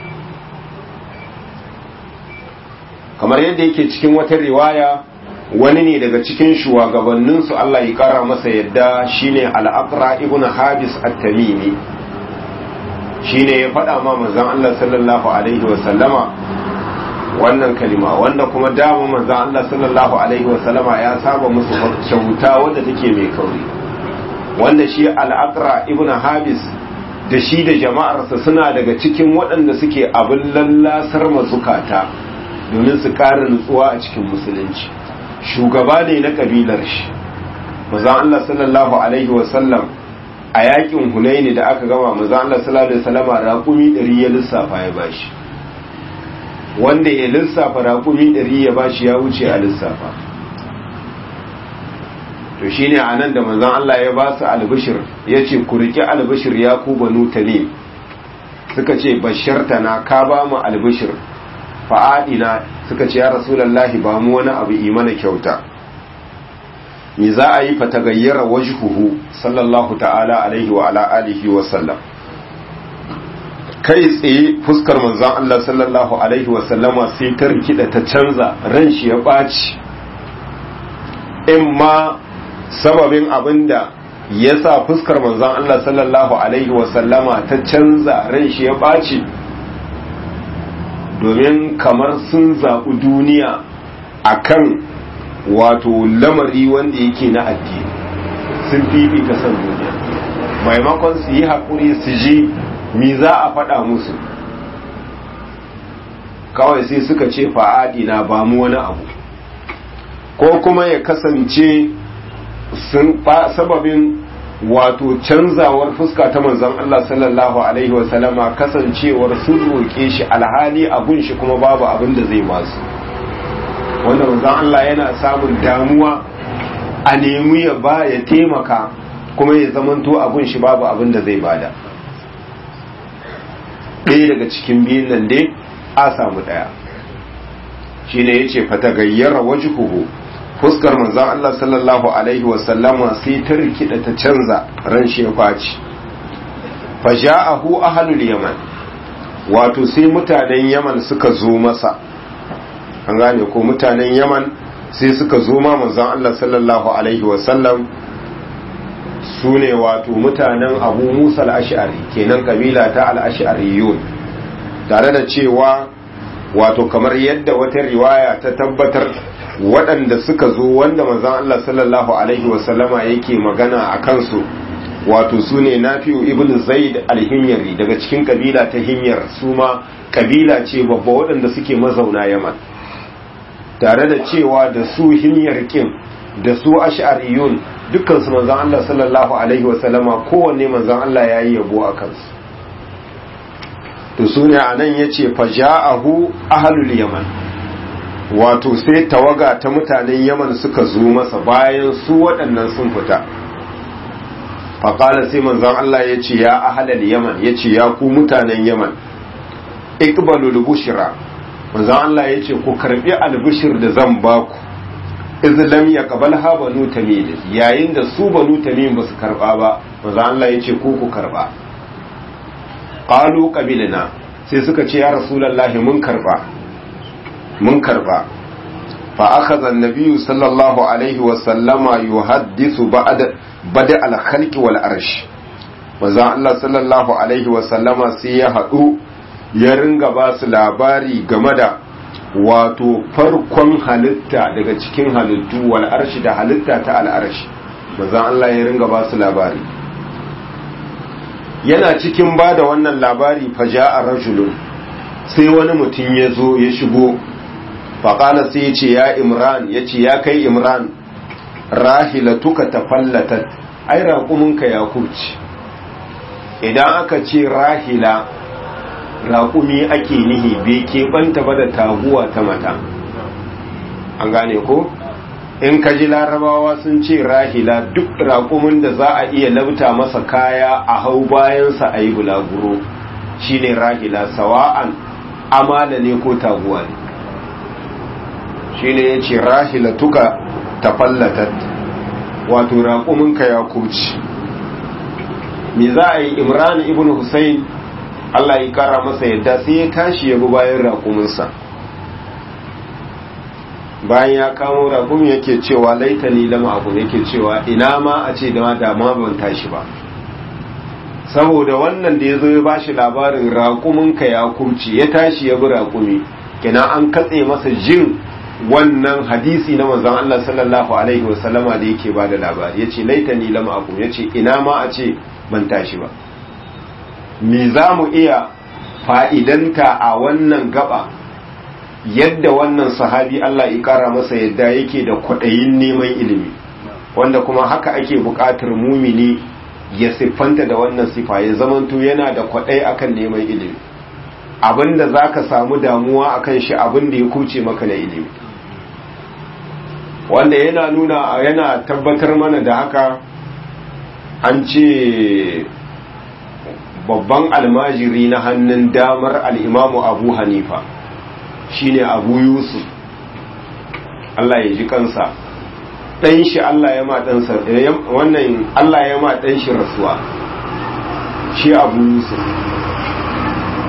kamar yadda yake cikin wata riwaya wani ne daga cikin shugabanninsu Allah ya kara masa yadda shine al-aqra ibn habis at-tamimi shine ya faɗa ma manzon Allah sallallahu alaihi wa sallama wannan kalima wanda kuma dama manzon Allah sallallahu alaihi wa sallama ya saba musu kyauta wanda take mai kauri wanda shi al-aqra ibn habis da shi da jama'arsa suna daga cikin waɗanda suke abin lallasar mazukata domin su ƙara nutsuwa a cikin musulunci shugaba ne na ƙabilar shi manzon Allah sallallahu alaihi wa sallam a yakin hunaini da aka gama manzon Allah sallallahu alaihi wa sallama raƙumi ɗari ya lissafa ya bashi wanda ya lissafa raƙumi ɗari ya bashi ya wuce a lissafa to shi ne a nan da manzan Allah ya ba su albishir ya ce ku riƙe albishir ya ku banu ne suka ce basharta na ka ba mu albishir fa'adina suka ce ya rasulallahi ba mu wani abu imana kyauta me za a yi fatagayyara wajhuhu sallallahu ta'ala alaihi wa ala alihi wa sallam kai tsaye fuskar manzon Allah sallallahu alaihi wasallama sai ta rikida ta canza ran shi ya ɓaci in ma sababin abinda ya sa fuskar manzon Allah sallallahu alaihi wasallama ta canza ran shi ya ɓaci domin kamar sun zaɓi duniya akan wato lamari wanda yake na addini sun fifita san duniya maimakon su yi haƙuri su ji mi za a faɗa musu kawai sai suka ce fa'adi na ba mu wani abu ko kuma ya kasance sun sababin wato canzawar fuska ta manzon Allah sallallahu alaihi wasallama kasancewar sun roƙe shi alhali abun shi kuma babu abin da zai basu wanda manzon Allah yana samun damuwa a nemi ya ba ya taimaka kuma ya zamanto abun shi babu abin da zai bada ɗaya daga cikin biyun nan dai a samu ɗaya shi ne ya ce fata gayyara wajuhuhu fuskar manzan Allah sallallahu alaihi wasallama sai ta rikida ta canza ran shi ya kwaci faja'ahu ahlul yaman wato sai mutanen yaman suka zo masa an gane ko mutanen yaman sai suka zo ma manzan Allah sallallahu alaihi wasallam su ne wato mutanen abu musa al'ashari kenan kabila ta al'ashariyun tare da cewa wato kamar yadda wata riwaya ta tabbatar waɗanda suka zo wanda manzan Allah sallallahu alaihi wasallama yake magana a kansu wato su ne nafi'u ibn zaid al-himyari daga cikin kabila ta himyar su ma kabila ce babba waɗanda suke mazauna yaman tare da cewa da su himyar kin da su ash'ariyun dukkan su manzon Allah sallallahu alaihi wasallama kowanne manzon Allah yayi yabo a kansu to sune anan yace faja'ahu ahlul yaman wato sai tawaga ta mutanen yaman suka zo masa bayan su waɗannan sun fita faƙala sai manzon Allah ya ce ya ahalal yaman ya ce ya ku mutanen yaman ikbalul bushra manzon Allah ya ce ku karbi albishir da zan ba ku izlam ya qabalha banu tamim yayin da su banu tamim ba su karba ba manzon Allah ya ce ku ku karba qalu qabilna sai suka ce ya rasulullahi mun karba mun karba fa akhadha an-nabiy sallallahu alaihi wa sallama yuhaddithu ba'da bada al-khalqi wal arsh manzon Allah sallallahu alaihi wa sallama sai ya hadu ya ringa ba su labari game da wato farkon halitta daga cikin halittu wal arshi da halitta ta al arshi manzon Allah ya ringa ba su labari yana cikin ba da wannan labari faja'a rajulun sai wani mutum ya zo ya shigo faƙala sai ya ce ya imran ya ce ya kai imran rahilatuka ta fallatat ai raƙuminka ya kurci idan aka ce rahila raƙumi ake nihi bai keɓanta ba da taguwa ta mata an gane ko in ka ji larabawa sun ce rahila duk raƙumin da za a iya labta masa kaya a hau bayansa a yi bulaguro shine rahila sawa'an amala ne ko taguwa ne shine ya ce rahila tuka tafallatat wato raƙuminka ya kuci me za a yi imran ibn Hussein Allah ya kara masa yadda sai ya tashi ya bi bayan raƙuminsa bayan ya kamo raƙumi yake cewa laitani lama abu yake cewa ina ma a ce da dama ban tashi ba saboda wannan da ya zo ya ba shi labarin raƙuminka ya kurci ya tashi ya bi raƙumi kina an katse masa jin wannan hadisi na manzon Allah sallallahu alaihi wasallama da yake ba da labari yace laitani lam akum yace ina ma a ce ban tashi ba me za mu iya fa'idanta a wannan gaba yadda wannan sahabi Allah ya kara masa yadda yake da kwaɗayin neman ilimi wanda kuma haka ake buƙatar mumini ya siffanta da wannan sifa ya zamanto yana da kwaɗayi akan neman ilimi abinda za ka samu damuwa akan shi abinda ya kuce maka na ilimi wanda yana nuna yana tabbatar mana da haka an ce babban almajiri na hannun damar al'imamu abu hanifa shine abu yusuf Allah ya ji kansa ɗan shi Allah ya ma ɗansa wannan Allah ya ma ɗan shi rasuwa shi abu yusuf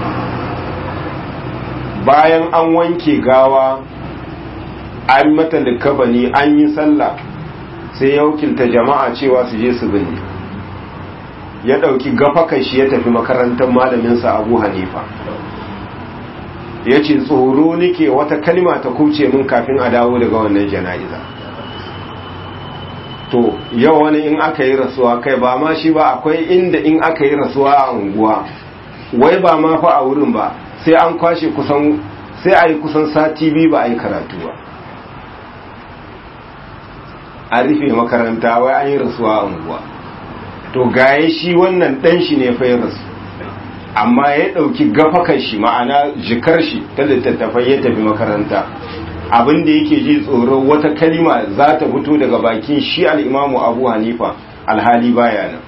bayan an wanke gawa an mata likabani an yi sallah sai ya wakilta jama'a cewa su je su binne ya ɗauki gafakan shi ya tafi makarantar malaminsa abu hanifa ya ce tsoro nike wata kalma ta kuce min kafin a dawo daga wannan jana'iza to yau wani in aka yi rasuwa kai ba ma shi ba akwai inda in aka yi rasuwa a unguwa wai ba ma fa a wurin ba sai an kwashe kusan sai a yi kusan sati biyu ba a yi karatu ba a rufe makaranta wai an yi rasuwa a unguwa to gaye shi wannan dan shi ne fa ya rasu amma ya ɗauki gafakan shi ma'ana jikar shi ta littattafai ya tafi makaranta abin da yake ji tsoro wata kalima za ta fito daga bakin shi al'imamu abu hanifa alhali baya nan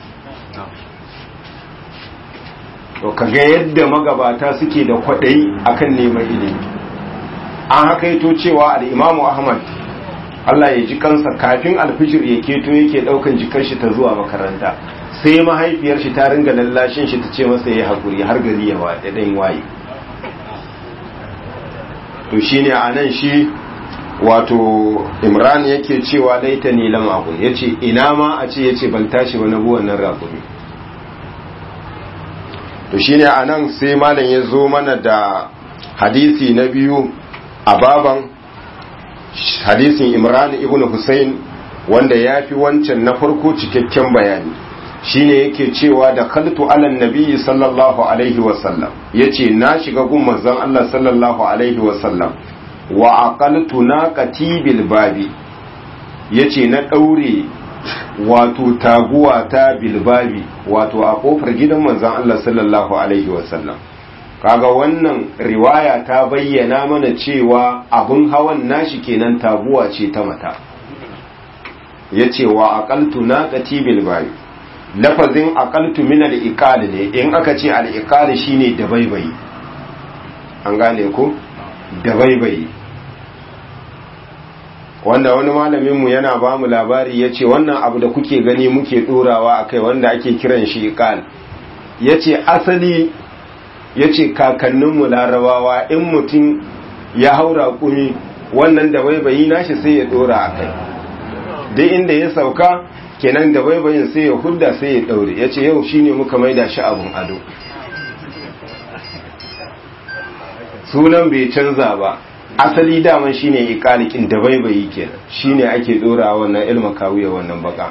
to kaga yadda magabata suke da kwaɗayi akan neman ilimi an hakaito cewa al'imamu ahmad Allah ya ji kansa kafin alfijir ya keto yake ɗaukan jikar shi ta zuwa makaranta sai mahaifiyar shi ta ringa lallashin shi ta ce masa ya haƙuri har gari ya ɗan waye to shine a nan shi wato imran yake cewa laita ni lam aqul yace ina ma a ce yace ban tashi ba na bu wannan raƙumi to shine a nan sai malam ya zo mana da hadisi na biyu a baban hadisin imran ibn husayn wanda ya fi wancan na farko cikakken bayani shine yake cewa da kaltu alan nabiyyi sallallahu alaihi wasallam yace na shiga gun manzon Allah sallallahu alaihi wasallam wa aqaltu naqati bil babi yace na daure wato taguwa ta bil babi wato a kofar gidan manzon Allah sallallahu alaihi wasallam kaga wannan riwaya ta bayyana mana cewa abun hawan nashi kenan taguwa ce ta mata yace wa aqaltu naqati bil babi lafazin aqaltu min al-iqal ne in aka ce al-iqal shine dabaibayi an gane ko dabaibayi wanda wani malamin mu yana ba mu labari yace wannan abu da kuke gani muke dorawa akai wanda ake kiran shi iqal yace asali yace kakannin mu larabawa in mutum ya haura kumi wannan dabaibayi nashi sai ya dora akai duk inda ya sauka kenan da baibayin sai ya hudda sai ya daure ya ce yau shine muka maida shi abun ado sunan bai canza ba asali daman shine ikalikin da baibayi kenan shine ake dora wannan ilma kawuya wannan baka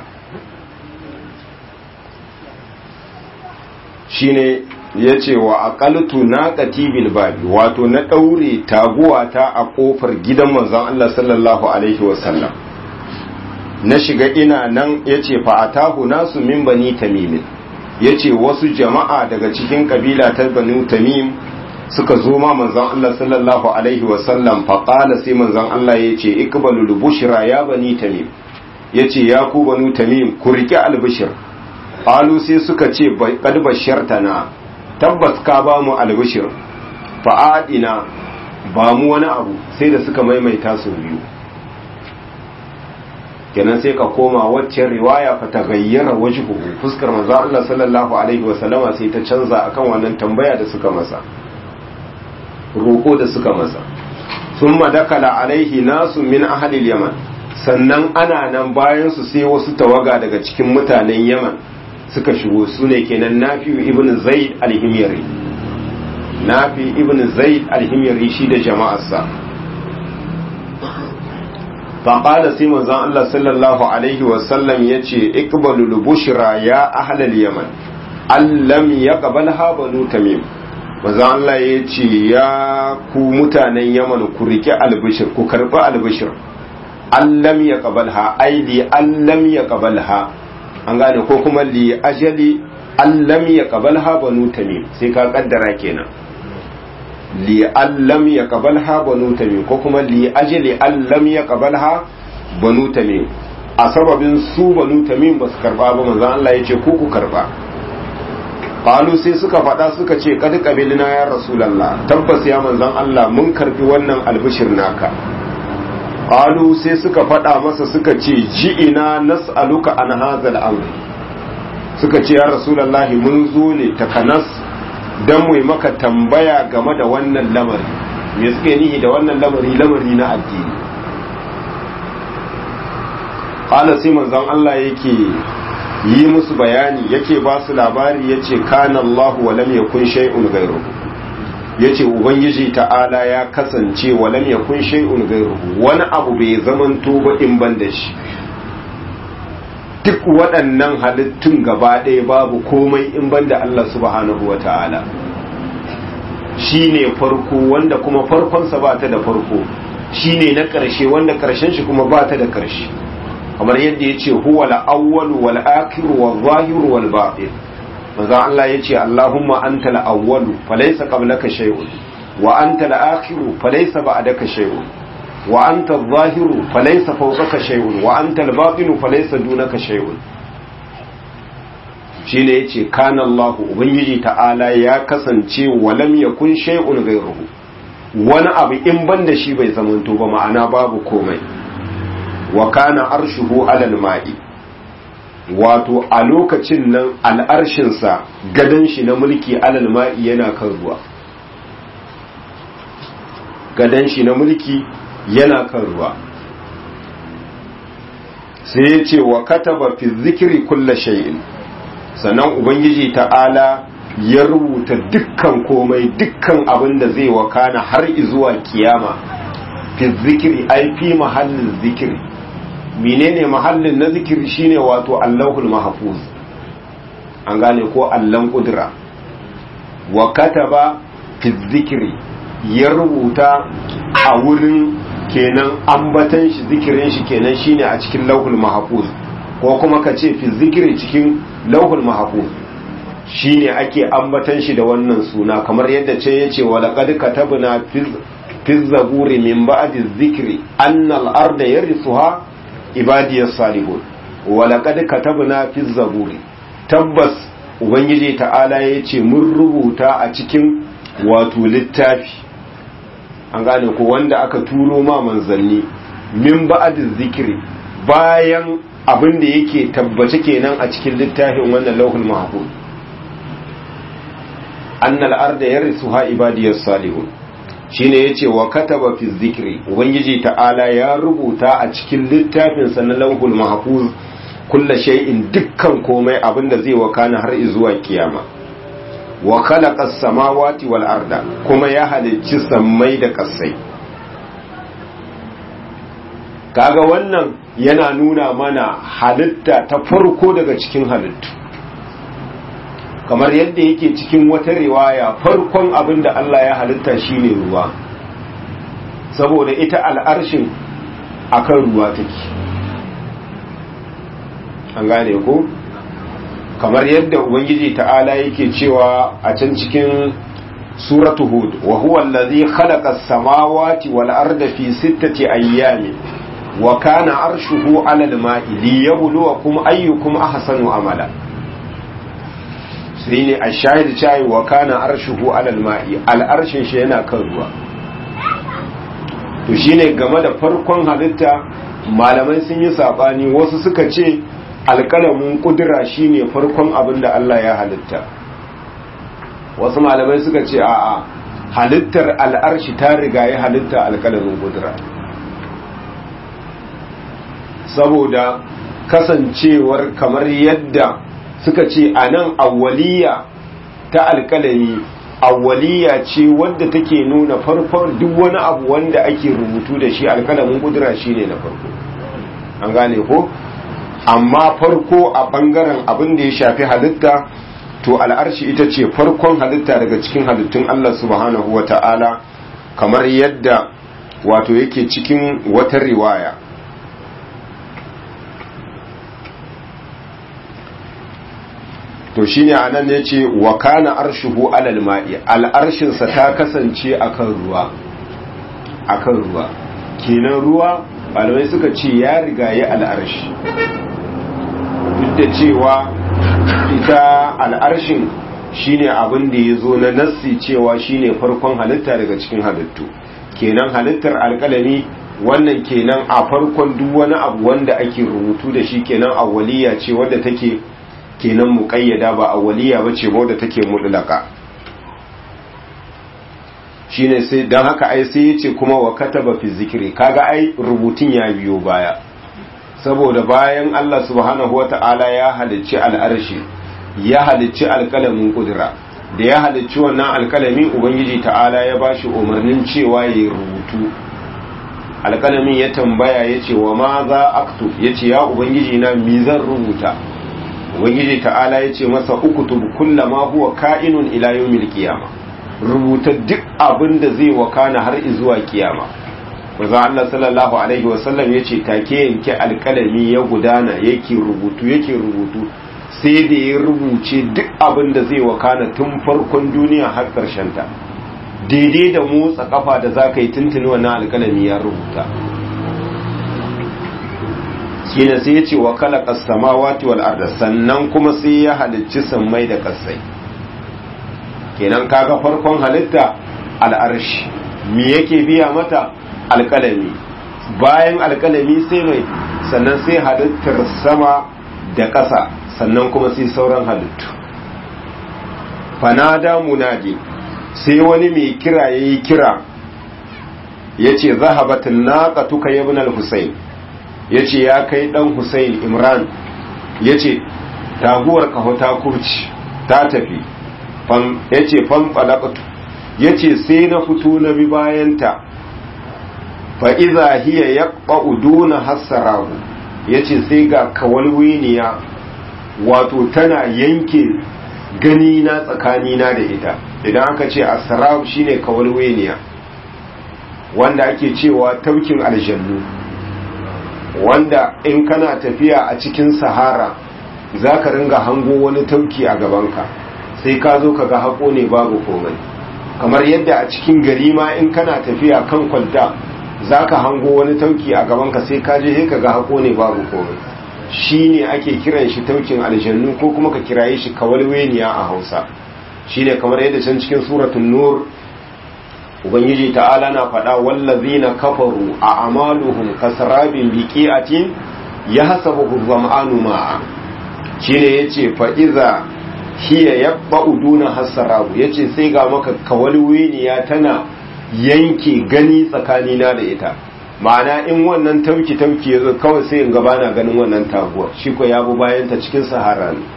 shine ya ce wa aqaltu naqati bil babi wato na daure taguwa ta a kofar gidan manzon Allah sallallahu alaihi wasallam na shiga ina nan ya ce fa'atahu nasu min bani tamimin ya ce wasu jama'a daga cikin kabila ta bani tamim suka zo ma manzan Allah sallallahu Alaihi wasallam faƙala sai manzan Allah ya ce ikbalu bushira ya bani tamim ya ce ya ku bani tamim ku riƙe albishir ƙalu sai suka ce ƙad bashirta na tabbas ka ba mu albishir fa'adina ba mu wani abu sai da suka maimaita su biyu kenan sai ka koma waccan riwaya fa ta gayyara wajhuhu fuskar manzo Allah sallallahu alaihi wasallama sai ta canza akan wannan tambaya da suka masa roko da suka masa thumma dakala alaihi nasu min ahli yaman sannan ana nan bayan su sai wasu tawaga daga cikin mutanen yaman suka shigo su ne kenan nafi ibn zaid al-himyari nafi ibn zaid al-himyari shi da jama'arsa faƙada sai manzon Allah sallallahu alaihi wasallam ya ce ikbalul bushra ya ahlal yaman allam ya qabal banu tamim manzon Allah ya ce ya ku mutanen yaman ku rike albishir ku karbi albishir allam ya qabalha ai li allam ya qabalha an gane ko kuma li ajali allam ya qabalha banu tamim sai ka kaddara kenan li allam ya qabalha banu tamim ko kuma li ajli allam ya qabalha banu tamim a sababin su banu tamim ba su karba ba manzon Allah ya ce ku ku karba qalu sai suka faɗa suka ce kad qabilina ya rasulullah tabbas ya manzon Allah mun karbi wannan albishir naka qalu sai suka faɗa masa suka ce ji'ina nas'aluka an hadha al suka ce ya rasulullah mun zo ne takanas don mu maka tambaya game da wannan lamari me suke nihi da wannan lamari lamari na addini qala sai manzon Allah yake yi musu bayani yake ba su labari yace kana Allahu wa lam yakun shay'un ghayruhu yace ubangiji ta'ala ya kasance wa lam yakun shay'un ghayruhu wani abu bai zamanto ba in ban da shi duk waɗannan halittun gaba ɗaya babu komai in ban da Allah subhanahu wa ta'ala shi ne farko wanda kuma farkonsa ba ta da farko shi ne na ƙarshe wanda ƙarshen shi kuma ba ta da ƙarshe kamar yadda ya ce huwa la'awwalu wal akiru wal zahiru wal batin manzo Allah ya ce Allahumma anta al-awwalu falaysa qablaka shay'un wa anta al-akhiru falaysa ba'daka shay'un wa anta adh-dhahiru falaysa fawqaka shay'un wa anta al-batinu falaysa dunaka shay'un shine yace kana Allah ubangiji ta'ala ya kasance walam yakun shay'un ghayruhu wani abu in banda shi bai zamanto ba ma'ana babu komai wa kana arshuhu alal ma'i wato a lokacin nan al'arshinsa gadon shi na mulki alal ma'i yana kan ruwa gadon shi na mulki yana kan ruwa sai ya ce wa kataba fi zikiri kulla shay'in sannan ubangiji ta'ala ya rubuta dukkan komai dukkan abin da zai wakana har zuwa kiyama fi zikiri ai fi mahallin zikiri menene mahallin na zikiri shine wato allahul mahfuz an gane ko allan kudura wa kataba fi zikiri ya rubuta a wurin kenan ambatan shi zikirin shi kenan shine a cikin lauhul mahfuz ko kuma ka ce fi zikiri cikin lauhul mahfuz shine ake ambatan shi da wannan suna kamar yadda ce yace wa laqad katabna fi zaburi min ba'di zikri anna al-arda yarithuha ibadiyas salihun wa laqad katabna fi zaburi tabbas ubangiji ta'ala yace mun rubuta a cikin wato littafi an gane ko wanda aka turo ma manzanni min ba'di zikri bayan abin da yake tabbace kenan a cikin littafin wannan lauhul mahfuz annal arda yarisuha ibadiyas salihun shine yace wa kataba fi zikri ubangiji ta'ala ya rubuta a cikin littafin sa na lauhul mahfuz kulla shay'in dukkan komai abinda zai wakana har zuwa kiyama wa khalaqa as-samawati wal arda kuma ya halicci sammai da kasai kaga wannan yana nuna mana halitta ta farko daga cikin halittu kamar yadda yake cikin wata riwaya farkon abin da Allah ya halitta shine ruwa saboda ita al'arshin akan ruwa take an gane ko kamar yadda ubangiji ta'ala yake cewa a can cikin suratu hud wa huwa allazi khalaqa as-samawati wal arda fi sittati ayyamin wa kana arshuhu 'ala al-ma'i liyabluwakum ayyukum ahsanu amala sai ne a shahid cayi wa kana arshuhu alal ma'i al'arshin shi yana kan ruwa to shine game da farkon halitta malamai sun yi sabani wasu suka ce alƙalamin kudura shine farkon abin da Allah ya halitta wasu malamai suka ce a'a halittar al'arshi ta riga ya halitta alƙalamin kudura saboda kasancewar kamar yadda suka ce a nan awwaliya ta alkalami awwaliya ce wadda take nuna farkon duk wani abu wanda ake rubutu da shi alkalamin kudura shi ne na farko an gane ko amma farko a bangaren abin da ya shafi halitta to al'arshi ita ce farkon halitta daga cikin halittun Allah subhanahu wa ta'ala kamar yadda wato yake cikin wata riwaya to shine anan ne ce wa kana arshuhu alal ma'i al'arshinsa ta kasance akan ruwa akan ruwa kenan ruwa malamai suka ce ya riga ya al'arshi duk da cewa ita al'arshin shine abin da ya zo na nassi cewa shine farkon halitta daga cikin halittu kenan halittar alkalami wannan kenan a farkon duk wani abu wanda ake rubutu da shi kenan awwaliya ce wadda take kenan muƙayyada ba a waliya ba ce wadda take mutlaka shine sai dan haka ai sai yace kuma wa kataba fi zikri kaga ai rubutun ya biyo baya saboda bayan Allah subhanahu wata'ala ya halicci al'arshi ya halicci alƙalamin kudura da ya halicci wannan alƙalami ubangiji ta'ala ya bashi umarnin cewa ya rubutu alƙalamin ya tambaya ya ce wa ma za aktu ya ce ya ubangiji na mi zan rubuta ubangiji ta'ala ya ce masa ukutub kullama huwa ka'inun ila yawmil qiyama rubuta duk abin da zai wakana har zuwa kiyama manzo Allah sallallahu alaihi wasallam ya ce take yanke alƙalami ya gudana yake rubutu yake rubutu sai da ya rubuce duk abin da zai wakana tun farkon duniya har ƙarshen ta daidai da motsa kafa da za ka yi tuntuni wannan alkalami ya rubuta shi ne sai ya ce wa kala samawati wal arda sannan kuma sai ya halicci sammai da kasai kenan kaga farkon halitta al'arshi me yake biya mata alkalami bayan alkalami sai mai sannan sai halittar sama da ƙasa sannan kuma sai sauran halittu fanada munadi sai wani mai kira ya yi kira ya ce zahabatin naƙa tuka yabin al-husayn ya ce ya kai ɗan husayn imran ya ce taguwar kaho ta kurci ta tafi ya ce fanfalakatu ya ce sai na fito na bi bayanta fa'iza hiya ya ƙa'uduna hassarahu ya ce sai ga kawalwiniya wato tana yanke gani na tsakanina da ita idan aka ce asrab shine kawalweniya wanda ake cewa taukin aljannu wanda in kana tafiya a cikin sahara za ka ringa hango wani tauki a gabanka sai ka zo ka ga haƙo ne babu komai kamar yadda a cikin gari ma in kana tafiya kan kwalta za ka hango wani tauki a gabanka sai ka je ka ga haƙo ne babu komai shi ne ake kiran shi taukin aljannu ko kuma ka kiraye shi kawalweniya a hausa shi ne kamar yadda can cikin suratun nur ubangiji ta'ala na faɗa wallazina kafaru a amaluhum kasrabin biqi'atin yahsabuhu zam'anu ma'a shine yace fa iza hiya yabba'u duna hasarabu yace sai ga maka kawalweniya tana yanke gani tsakanina da ita ma'ana in wannan tauki tauki yazo kawai sai in gaba na ganin wannan taguwar shi ko ya bu bayan ta cikin sahara ne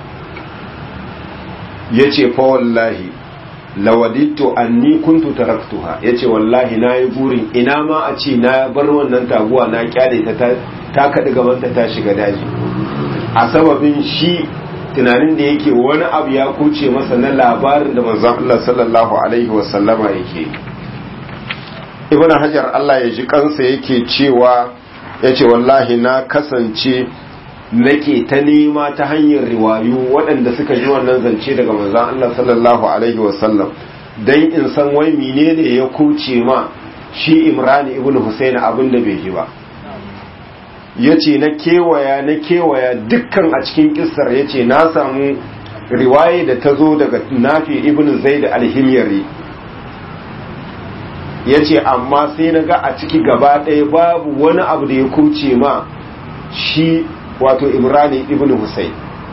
yace fa wallahi lawadittu anni kuntu taraktuha yace wallahi nayi burin ina ma a ce na bar wannan taguwa na kyale ta ta kadi gaban ta ta shiga daji a sababin shi tunanin da yake wani abu ya kuce masa na labarin da manzon Allah sallallahu alaihi wasallama yake ibn hajar Allah ya ji kansa yake cewa yace wallahi na kasance nake ta nema ta hanyar riwayu waɗanda suka ji wannan zance daga manzon Allah sallallahu alaihi wasallam dan in san wai menene ya kuce ma shi Imran ibn Husayn abin da bai ji ba yace na kewaya na kewaya dukkan a cikin kissar yace na samu riwaye da ta zo daga Nafi ibn Zaid al-Himyari yace amma sai na ga a ciki gaba ɗaya babu wani abu da ya kuce ma shi wato imrani ibn Hussein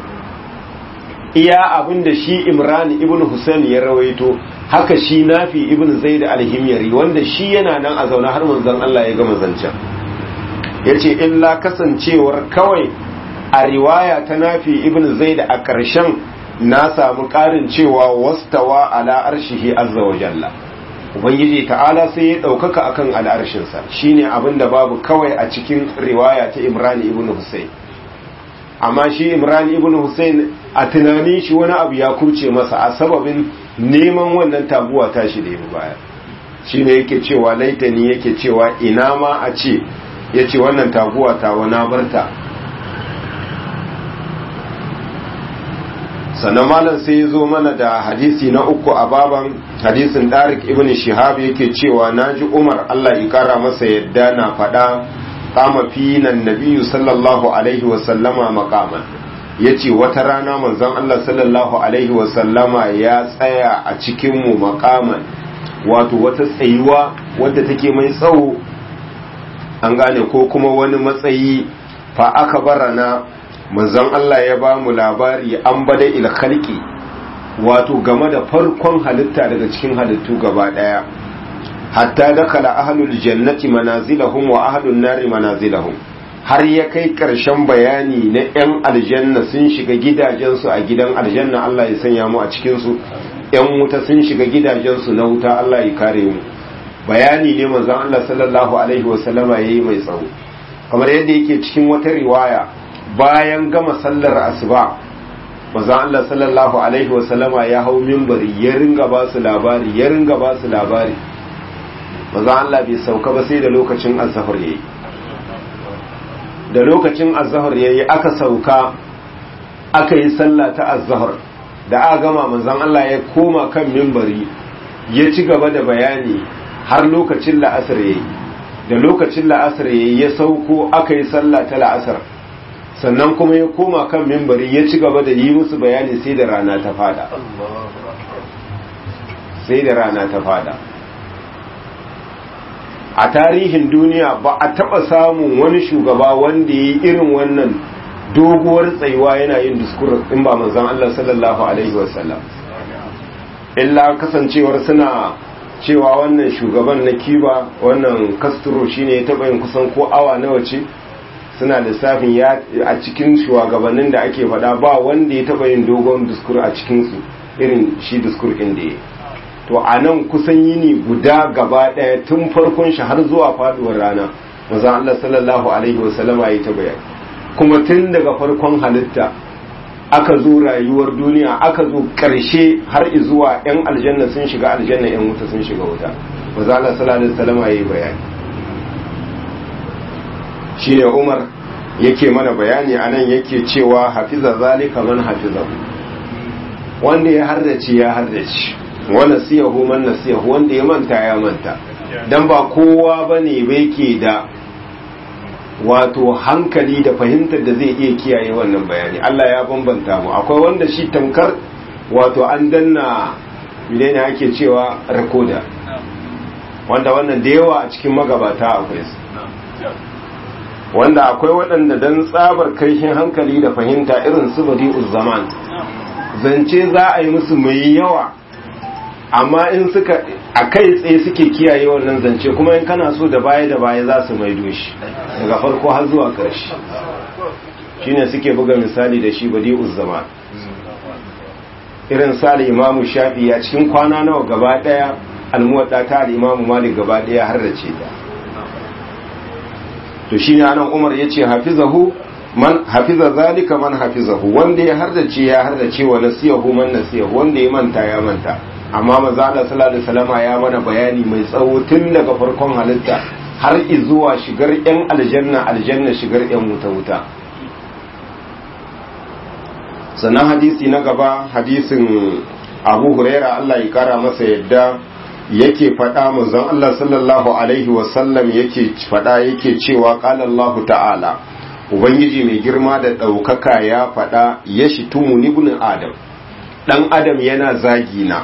iya abinda shi imrani ibn Hussein ya rawaito haka shi nafi ibn zaid al-himyari wanda shi yana nan a zaune har manzon Allah ya gama zancen yace illa kasancewar kawai a riwaya ta nafi ibn zaid a ƙarshen na samu ƙarin cewa wastawa ala arshihi azza wa jalla ubangiji ta'ala sai ya ɗaukaka akan al'arshinsa shine abinda babu kawai a cikin riwaya ta imrani ibn Hussein amma shi imran ibn hussein a tunanin shi wani abu ya kurce masa a sababin neman wannan taguwa tashi da ya baya shi ne yake cewa laitani yake cewa ina ma a ce ya ce wannan taguwa ta wana barta sannan malam sai ya zo mana da hadisi na uku a baban hadisin darik ibn shihab yake cewa naji umar allah ya kara masa yadda na faɗa kama finan nabiyu sallallahu alaihi wasallama makaman ya ce wata rana manzon Allah sallallahu alaihi wasallama ya tsaya a cikinmu makaman wato wata tsayuwa wadda take mai tsawo an gane ko kuma wani matsayi fa aka barana manzon Allah ya ba mu labari an bada ilkhalki wato game da farkon halitta daga cikin halittu gaba daya hatta dakala ahlul jannati manazilahum wa ahlun nari manazilahum har ya kai ƙarshen bayani na 'yan aljanna sun shiga gidajensu a gidan aljanna Allah ya sanya mu a cikinsu 'yan wuta sun shiga gidajensu na wuta Allah ya kare mu bayani ne manzon Allah sallallahu alaihi wasallama yayi mai tsawo kamar yadda yake cikin wata riwaya bayan gama sallar asuba manzon Allah sallallahu alaihi wasallama ya hau minbari ya ringa ba su labari ya ringa ba su labari manzon Allah bai sauka ba sai da lokacin azhar yayi da lokacin azhar yayi aka sauka aka yi sallah ta azhar da aka gama manzon Allah ya koma kan minbari ya ci gaba da bayani har lokacin la'asar yayi da lokacin la'asar yayi ya sauko aka yi sallah ta la'asar sannan kuma ya koma kan minbari ya ci gaba da yi musu bayani sai da rana ta fada sai da rana ta fada a tarihin duniya ba a taba samun wani shugaba wanda ya yi irin wannan doguwar tsayuwa yana yin diskur in ba manzan Allah sallallahu alaihi wasallam illa kasancewar suna cewa wannan shugaban na kiba wannan castro shine ya taba yin kusan ko awa nawa ce suna lissafin ya a cikin shugabannin da ake faɗa ba wanda ya taba yin dogon diskur a cikinsu irin shi diskur ɗin da ya to a nan kusan yini guda gaba ɗaya tun farkon shi har zuwa faduwar rana maza Allah sallallahu alaihi wasallama ya ta bayani kuma tun daga farkon halitta aka zo rayuwar duniya aka zo ƙarshe har zuwa 'yan aljanna sun shiga aljanna 'yan wuta sun shiga wuta maza Allah sallallahu alaihi wasallama ya yi bayani shine Umar yake mana bayani anan yake cewa hafiza zalika man hafizahu wanda ya hardace ya hardace wanda siyahu man nasiyahu wanda ya manta ya manta dan ba kowa bane bai ke da wato hankali da fahimtar da zai iya kiyaye wannan bayani Allah ya bambanta mu akwai wanda shi tamkar wato an danna ne ake cewa rekoda wanda wannan da yawa a cikin magabata akwai su wanda akwai waɗanda dan tsabar kaishin hankali da fahimta irin su badi'uz zaman zance za a yi musu mai yawa amma in suka a kai tsaye suke kiyaye wannan zance kuma in kana so da baya da baya za su maido shi daga farko har zuwa ƙarshe shine suke buga misali da shi badi uzzama irin sali imamu shafi a cikin kwana nawa gaba daya almuwadda ta imamu malik gaba daya har da ce ta to shine anan umar yace hafizahu man hafiza zalika man hafizahu wanda ya hardace ya hardace wa nasiyahu man nasiyahu wanda ya manta ya manta amma maza Allah sallallahu alaihi wasallam ya mana bayani mai tsawo tun daga farkon halitta har zuwa shigar yan aljanna aljanna shigar yan wuta wuta sannan hadisi na gaba hadisin Abu Huraira Allah ya kara masa yadda yake faɗa manzon Allah sallallahu alaihi wasallam yake faɗa yake cewa qala Allah ta'ala ubangiji mai girma da ɗaukaka ya faɗa ya shi tumu ibn adam ɗan adam yana zagi na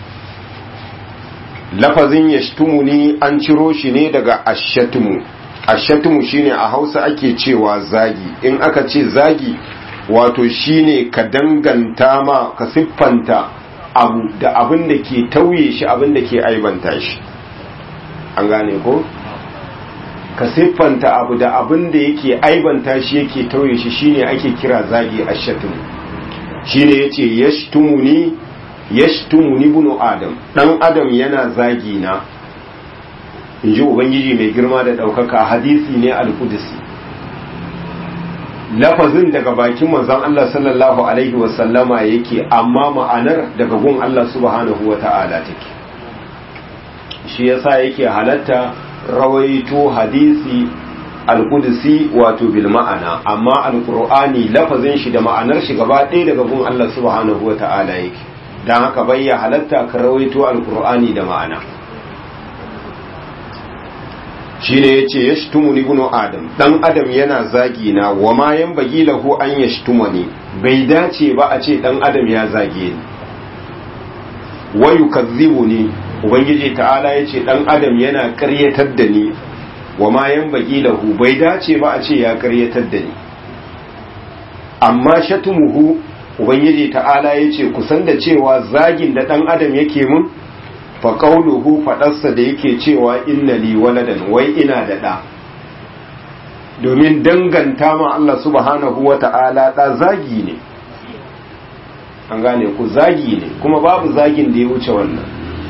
lafazin ya ni an ciro shi ne daga ashatumu ashatumu shine a hausa ake cewa zagi in aka ce zagi wato shine ka danganta ma ka siffanta abu da abin da ke tauye shi abin da ke aibanta shi an gane ko ka siffanta abu da abin da yake aibanta shi yake tauye shi shine ake kira zagi ashatumu shine yace yashtumuni yashtumuni bunu adam dan adam yana zagi na inji ubangiji mai girma da daukaka hadisi ne al-qudsi lafazin daga bakin manzon Allah sallallahu alaihi wasallama yake amma ma'anar daga gun Allah subhanahu wata'ala take shi yasa yake halatta rawaito hadisi al-qudsi wato bil ma'ana amma al-qur'ani lafazin shi da ma'anar shi gaba ɗaya daga gun Allah subhanahu wata'ala yake dan haka bayya halatta ka rawaito al-qur'ani da ma'ana shine yace yashtumuni ibnu adam dan adam yana zagi na wa ma yanbaghi lahu an yashtumani bai dace ba a ce dan adam ya zage ni wa yukazzibuni ubangiji ta'ala yace dan adam yana ƙaryatar da ni wa ma yanbaghi lahu bai dace ba a ce ya ƙaryatar da ni amma shatumuhu ubangiji ta'ala yace kusan da cewa zagin da dan adam yake mun fa qauluhu fadarsa da yake cewa inna li waladan wai ina da da domin danganta ma Allah subhanahu wata'ala da zagi ne an gane ku zagi ne kuma babu zagin da ya wuce wannan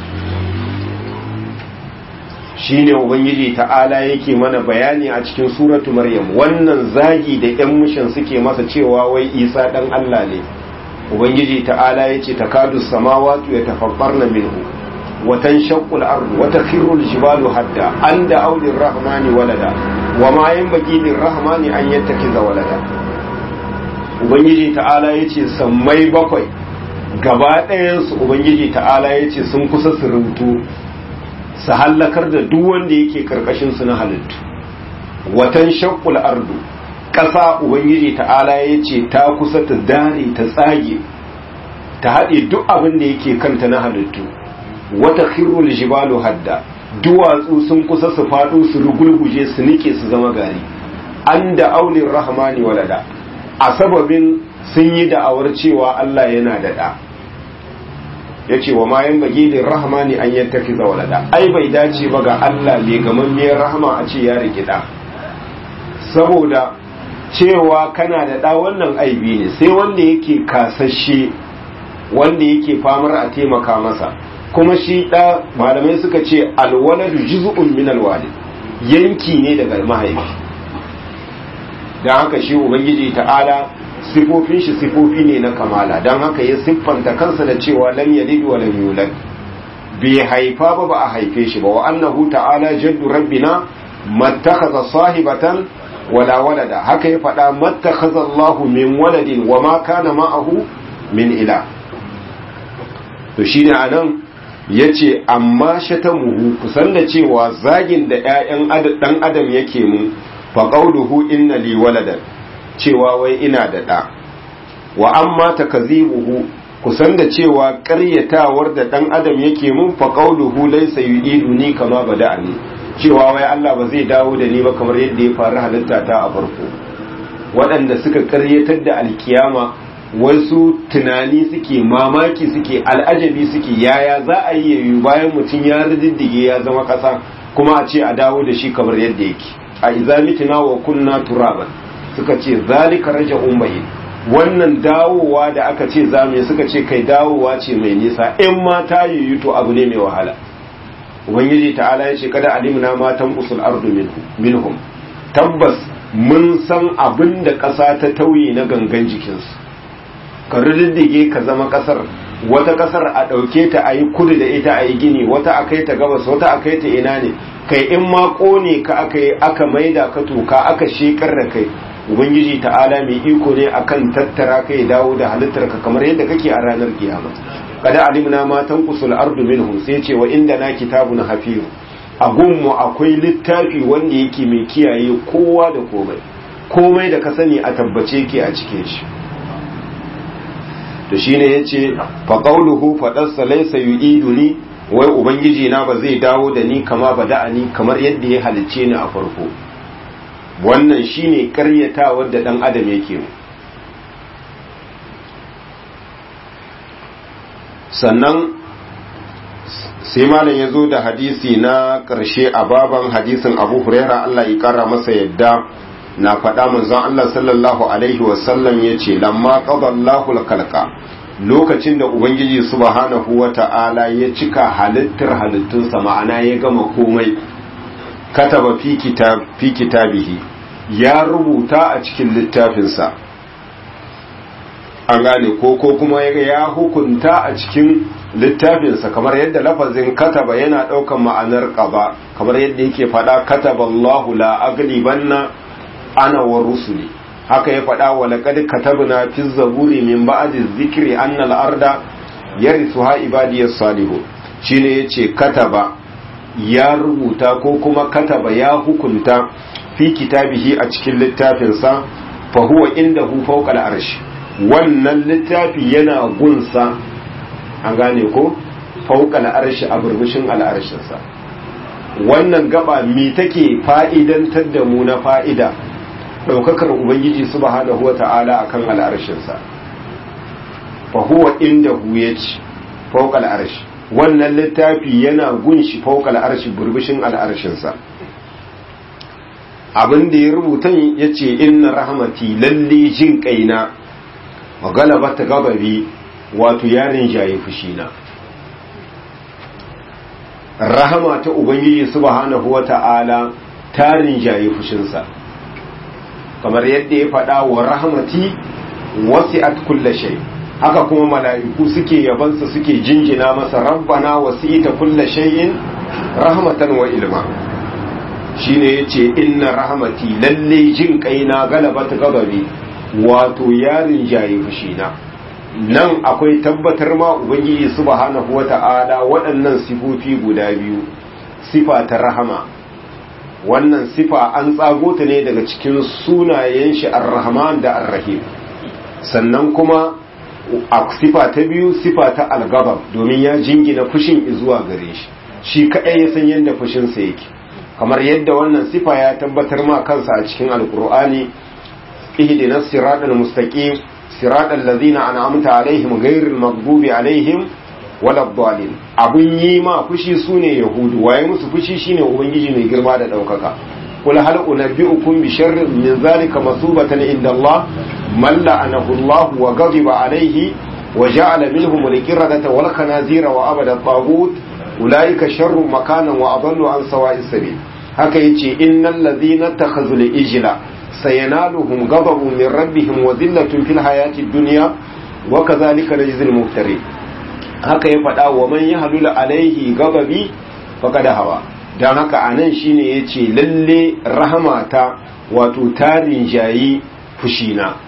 shine ubangiji ta'ala yake mana bayani a cikin suratu maryam wannan zagi da yan mushin suke masa cewa wai isa dan Allah ne ubangiji ta'ala yace takadu samawati yatafakkarna minhu wa tanshaqqu al-ardu wa takhiru al-jibalu hadda an da aulir rahmani walada wa ma yanbaghi lir-rahmani an yattakiza walada ubangiji ta'ala yace sammai bakwai gaba ɗayan su ubangiji ta'ala yace sun kusa su rubutu su hallakar da duk wanda yake karkashin su na halittu watan shaqqul ardu ƙasa ubangiji ta'ala ya ce ta kusa ta dare ta tsage ta haɗe duk abin da yake kanta na halittu wata khirrul jibalu hadda duwatsu sun kusa su faɗo su rugulguje su nike su zama gari an da aulin rahmani walada a sababin sun yi da'awar cewa Allah yana da ɗa ya ce wa mayan bagi da rahmani an yattaki walada ai bai dace ba ga Allah mai gamammiyar rahama a ce ya rigida saboda cewa kana da ɗa wannan aibi ne sai wanda yake kasashe wanda yake famar a taimaka masa kuma shi ɗa malamai suka ce alwaladu juz'un min alwalid yanki ne daga mahaifi don haka shi ubangiji ta'ala sifofin shi sifofi ne na kamala don haka ya siffanta kansa da cewa lam yalid wa lam yulad bai haifa ba ba a haife shi ba wa annahu ta'ala jaddu rabbina mattakhadha sahibatan wala walada haka ya faɗa mattakhadha Allahu min waladin wa ma kana ma'ahu min ila to shine anan yace amma shatamuhu kusan da cewa zagin da ƴaƴan dan adam yake mu fa qawluhu inna li waladan cewa wai ina da ɗa wa amma takzibuhu kusan da cewa ƙaryatawar da ɗan adam yake mun fa qawluhu laysa yu'iduni kama bada'ani cewa wai Allah ba zai dawo da ni ba kamar yadda ya faru halitta ta a farko waɗanda suka ƙaryatar da alkiyama wasu tunani suke mamaki suke al'ajabi suke yaya za a yi yayu bayan mutum ya riddige ya zama ƙasa kuma a ce a dawo da shi kamar yadda yake a izamitina wa kunna turaban suka ce zalika raja'un bayyin wannan dawowa da aka ce zamu suka ce kai dawowa ce mai nisa in ma ta yiwu to abu ne mai wahala ubangiji ta'ala ya ce kada alimna matan usul ardu minhum tabbas mun san abin da ƙasa ta tauye na gangan jikinsu ka riddige ka zama ƙasar wata ƙasar a ɗauke ta a yi kudu da ita a yi gini wata a kai ta gabas wata a kai ta ina ne kai in ma ƙone ka aka yi aka maida ka toka aka shekar da kai ubangiji ta'ala mai iko ne akan tattara kai dawo da halittar ka kamar yadda kake a ranar kiyama kada alimna ma tanqusul ardu minhum sai ce wa inda na kitabun hafiz a gunmu akwai littafi wanda yake mai kiyaye kowa da komai komai da ka sani a tabbace ke a cikin shi to shine yace fa qawluhu fadarsa laysa yu'iduni wai ubangiji na ba zai dawo da ni kama bada'ani kamar yadda ya halicce ni a farko wannan shine karyatawar da dan adam yake mu sannan sai malam ya zo da hadisi na ƙarshe a baban hadisin abu huraira Allah ya ƙara masa yadda na faɗa manzon Allah sallallahu alaihi wasallam ya ce lamma qadallahu kalka lokacin da ubangiji subhanahu wa ta'ala ya cika halittar halittunsa ma'ana ya gama komai kataba fi kitab fi kitabihi ya rubuta a cikin littafinsa an gane ko ko kuma ya hukunta a cikin littafinsa kamar yadda lafazin kataba yana ɗaukan ma'anar ƙaba kamar yadda yake faɗa kataba Allahu la aglibanna ana wa rusuli haka ya faɗa wa laqad katabna fi zaburi min ba'di dhikri anna al-arda yarithuha ibadiyas salihun shine yace kataba ya rubuta ko kuma kataba ya hukunta fi kitabihi a cikin littafinsa fa huwa indahu fawqa al-arsh wannan littafi yana gunsa an gane ko fawqa al-arsh a burbushin al-arshinsa wannan gaba mi take fa'idantar da mu na fa'ida daukakar ubangiji subhanahu wata'ala akan al-arshinsa fa huwa indahu yace fawqa al-arsh wannan littafi yana gunshi fauka al'arshi burbushin al'arshinsa abin da ya rubuta ya ce inna rahmati lalle jin kaina magalaba ta gababi wato yarin jaye fushina rahama ta ubangiji subhanahu wata'ala tarin jaye fushinsa kamar yadda ya faɗa wa rahmati wasi'at kulla shay haka kuma mala'iku suke yabansa suke jinjina masa rabbana wasi'ita kulla shay'in rahmatan wa ilma shine yace inna rahmati lalle jin kaina galabat gababi wato yarin jaye fushina nan akwai tabbatar ma ubangiji subhanahu wata'ala waɗannan sifofi guda biyu sifa ta rahama wannan sifa an tsago ta ne daga cikin sunayen shi ar-rahman da ar-rahim sannan kuma a sifa ta biyu sifa ta al-ghadab domin ya jingina fushin zuwa gare shi shi kadai ya san yadda fushinsa yake kamar yadda wannan sifa ya tabbatar ma kansa a cikin alkur'ani ihdinas siratal mustaqim siratal ladzina an'amta alaihim ghairil maghdubi alaihim waladdallin abun yi ma fushi sune yahudu waye musu fushi shine ubangiji mai girma da daukaka kul hal unabbiukum bi sharrin min zalika masubatan inda Allah man la'anahu Allah wa ghadiba alaihi wa ja'ala minhum al-qiradata wal khanazira wa abada taghut ulaika sharru makanan wa adallu an sawa'is sabil haka yace innal ladhina takhazul ijla sayanaluhum ghadabun min rabbihim wa dhillatun fil hayati dunya wa kadhalika najzil muftarin haka ya faɗa wa man yahlul alaihi ghadabi faqad hawa dan haka anan shine yace lalle rahamata wato tarin jayi fushina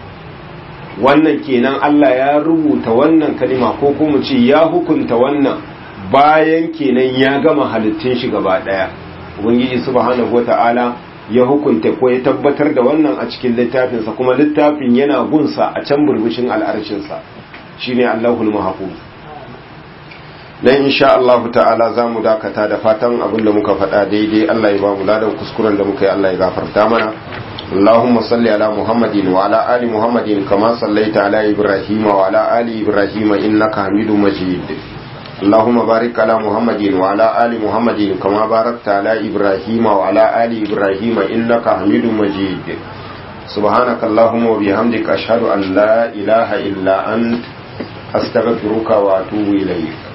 wannan kenan Allah ya rubuta wannan kalima ko kuma ce ya hukunta wannan bayan kenan ya gama halittun shi gaba daya ubangiji subhanahu wata'ala ya hukunta ko ya tabbatar da wannan a cikin littafinsa kuma littafin yana gunsa a can burbushin al'arshinsa shine Allahul Mahfuz dan insha Allah ta'ala zamu dakata da fatan abin da muka faɗa daidai Allah ya ba mu ladan kuskuren da muka yi Allah ya gafarta mana اللهم صل على محمد وعلى آل محمد كما صليت على إبراهيم وعلى آل إبراهيم إنك حميد مجيد اللهم بارك على محمد وعلى آل محمد كما باركت على إبراهيم وعلى آل إبراهيم إنك حميد مجيد سبحانك اللهم وبحمدك أشهد أن لا إله إلا أنت أستغفرك وأتوب إليك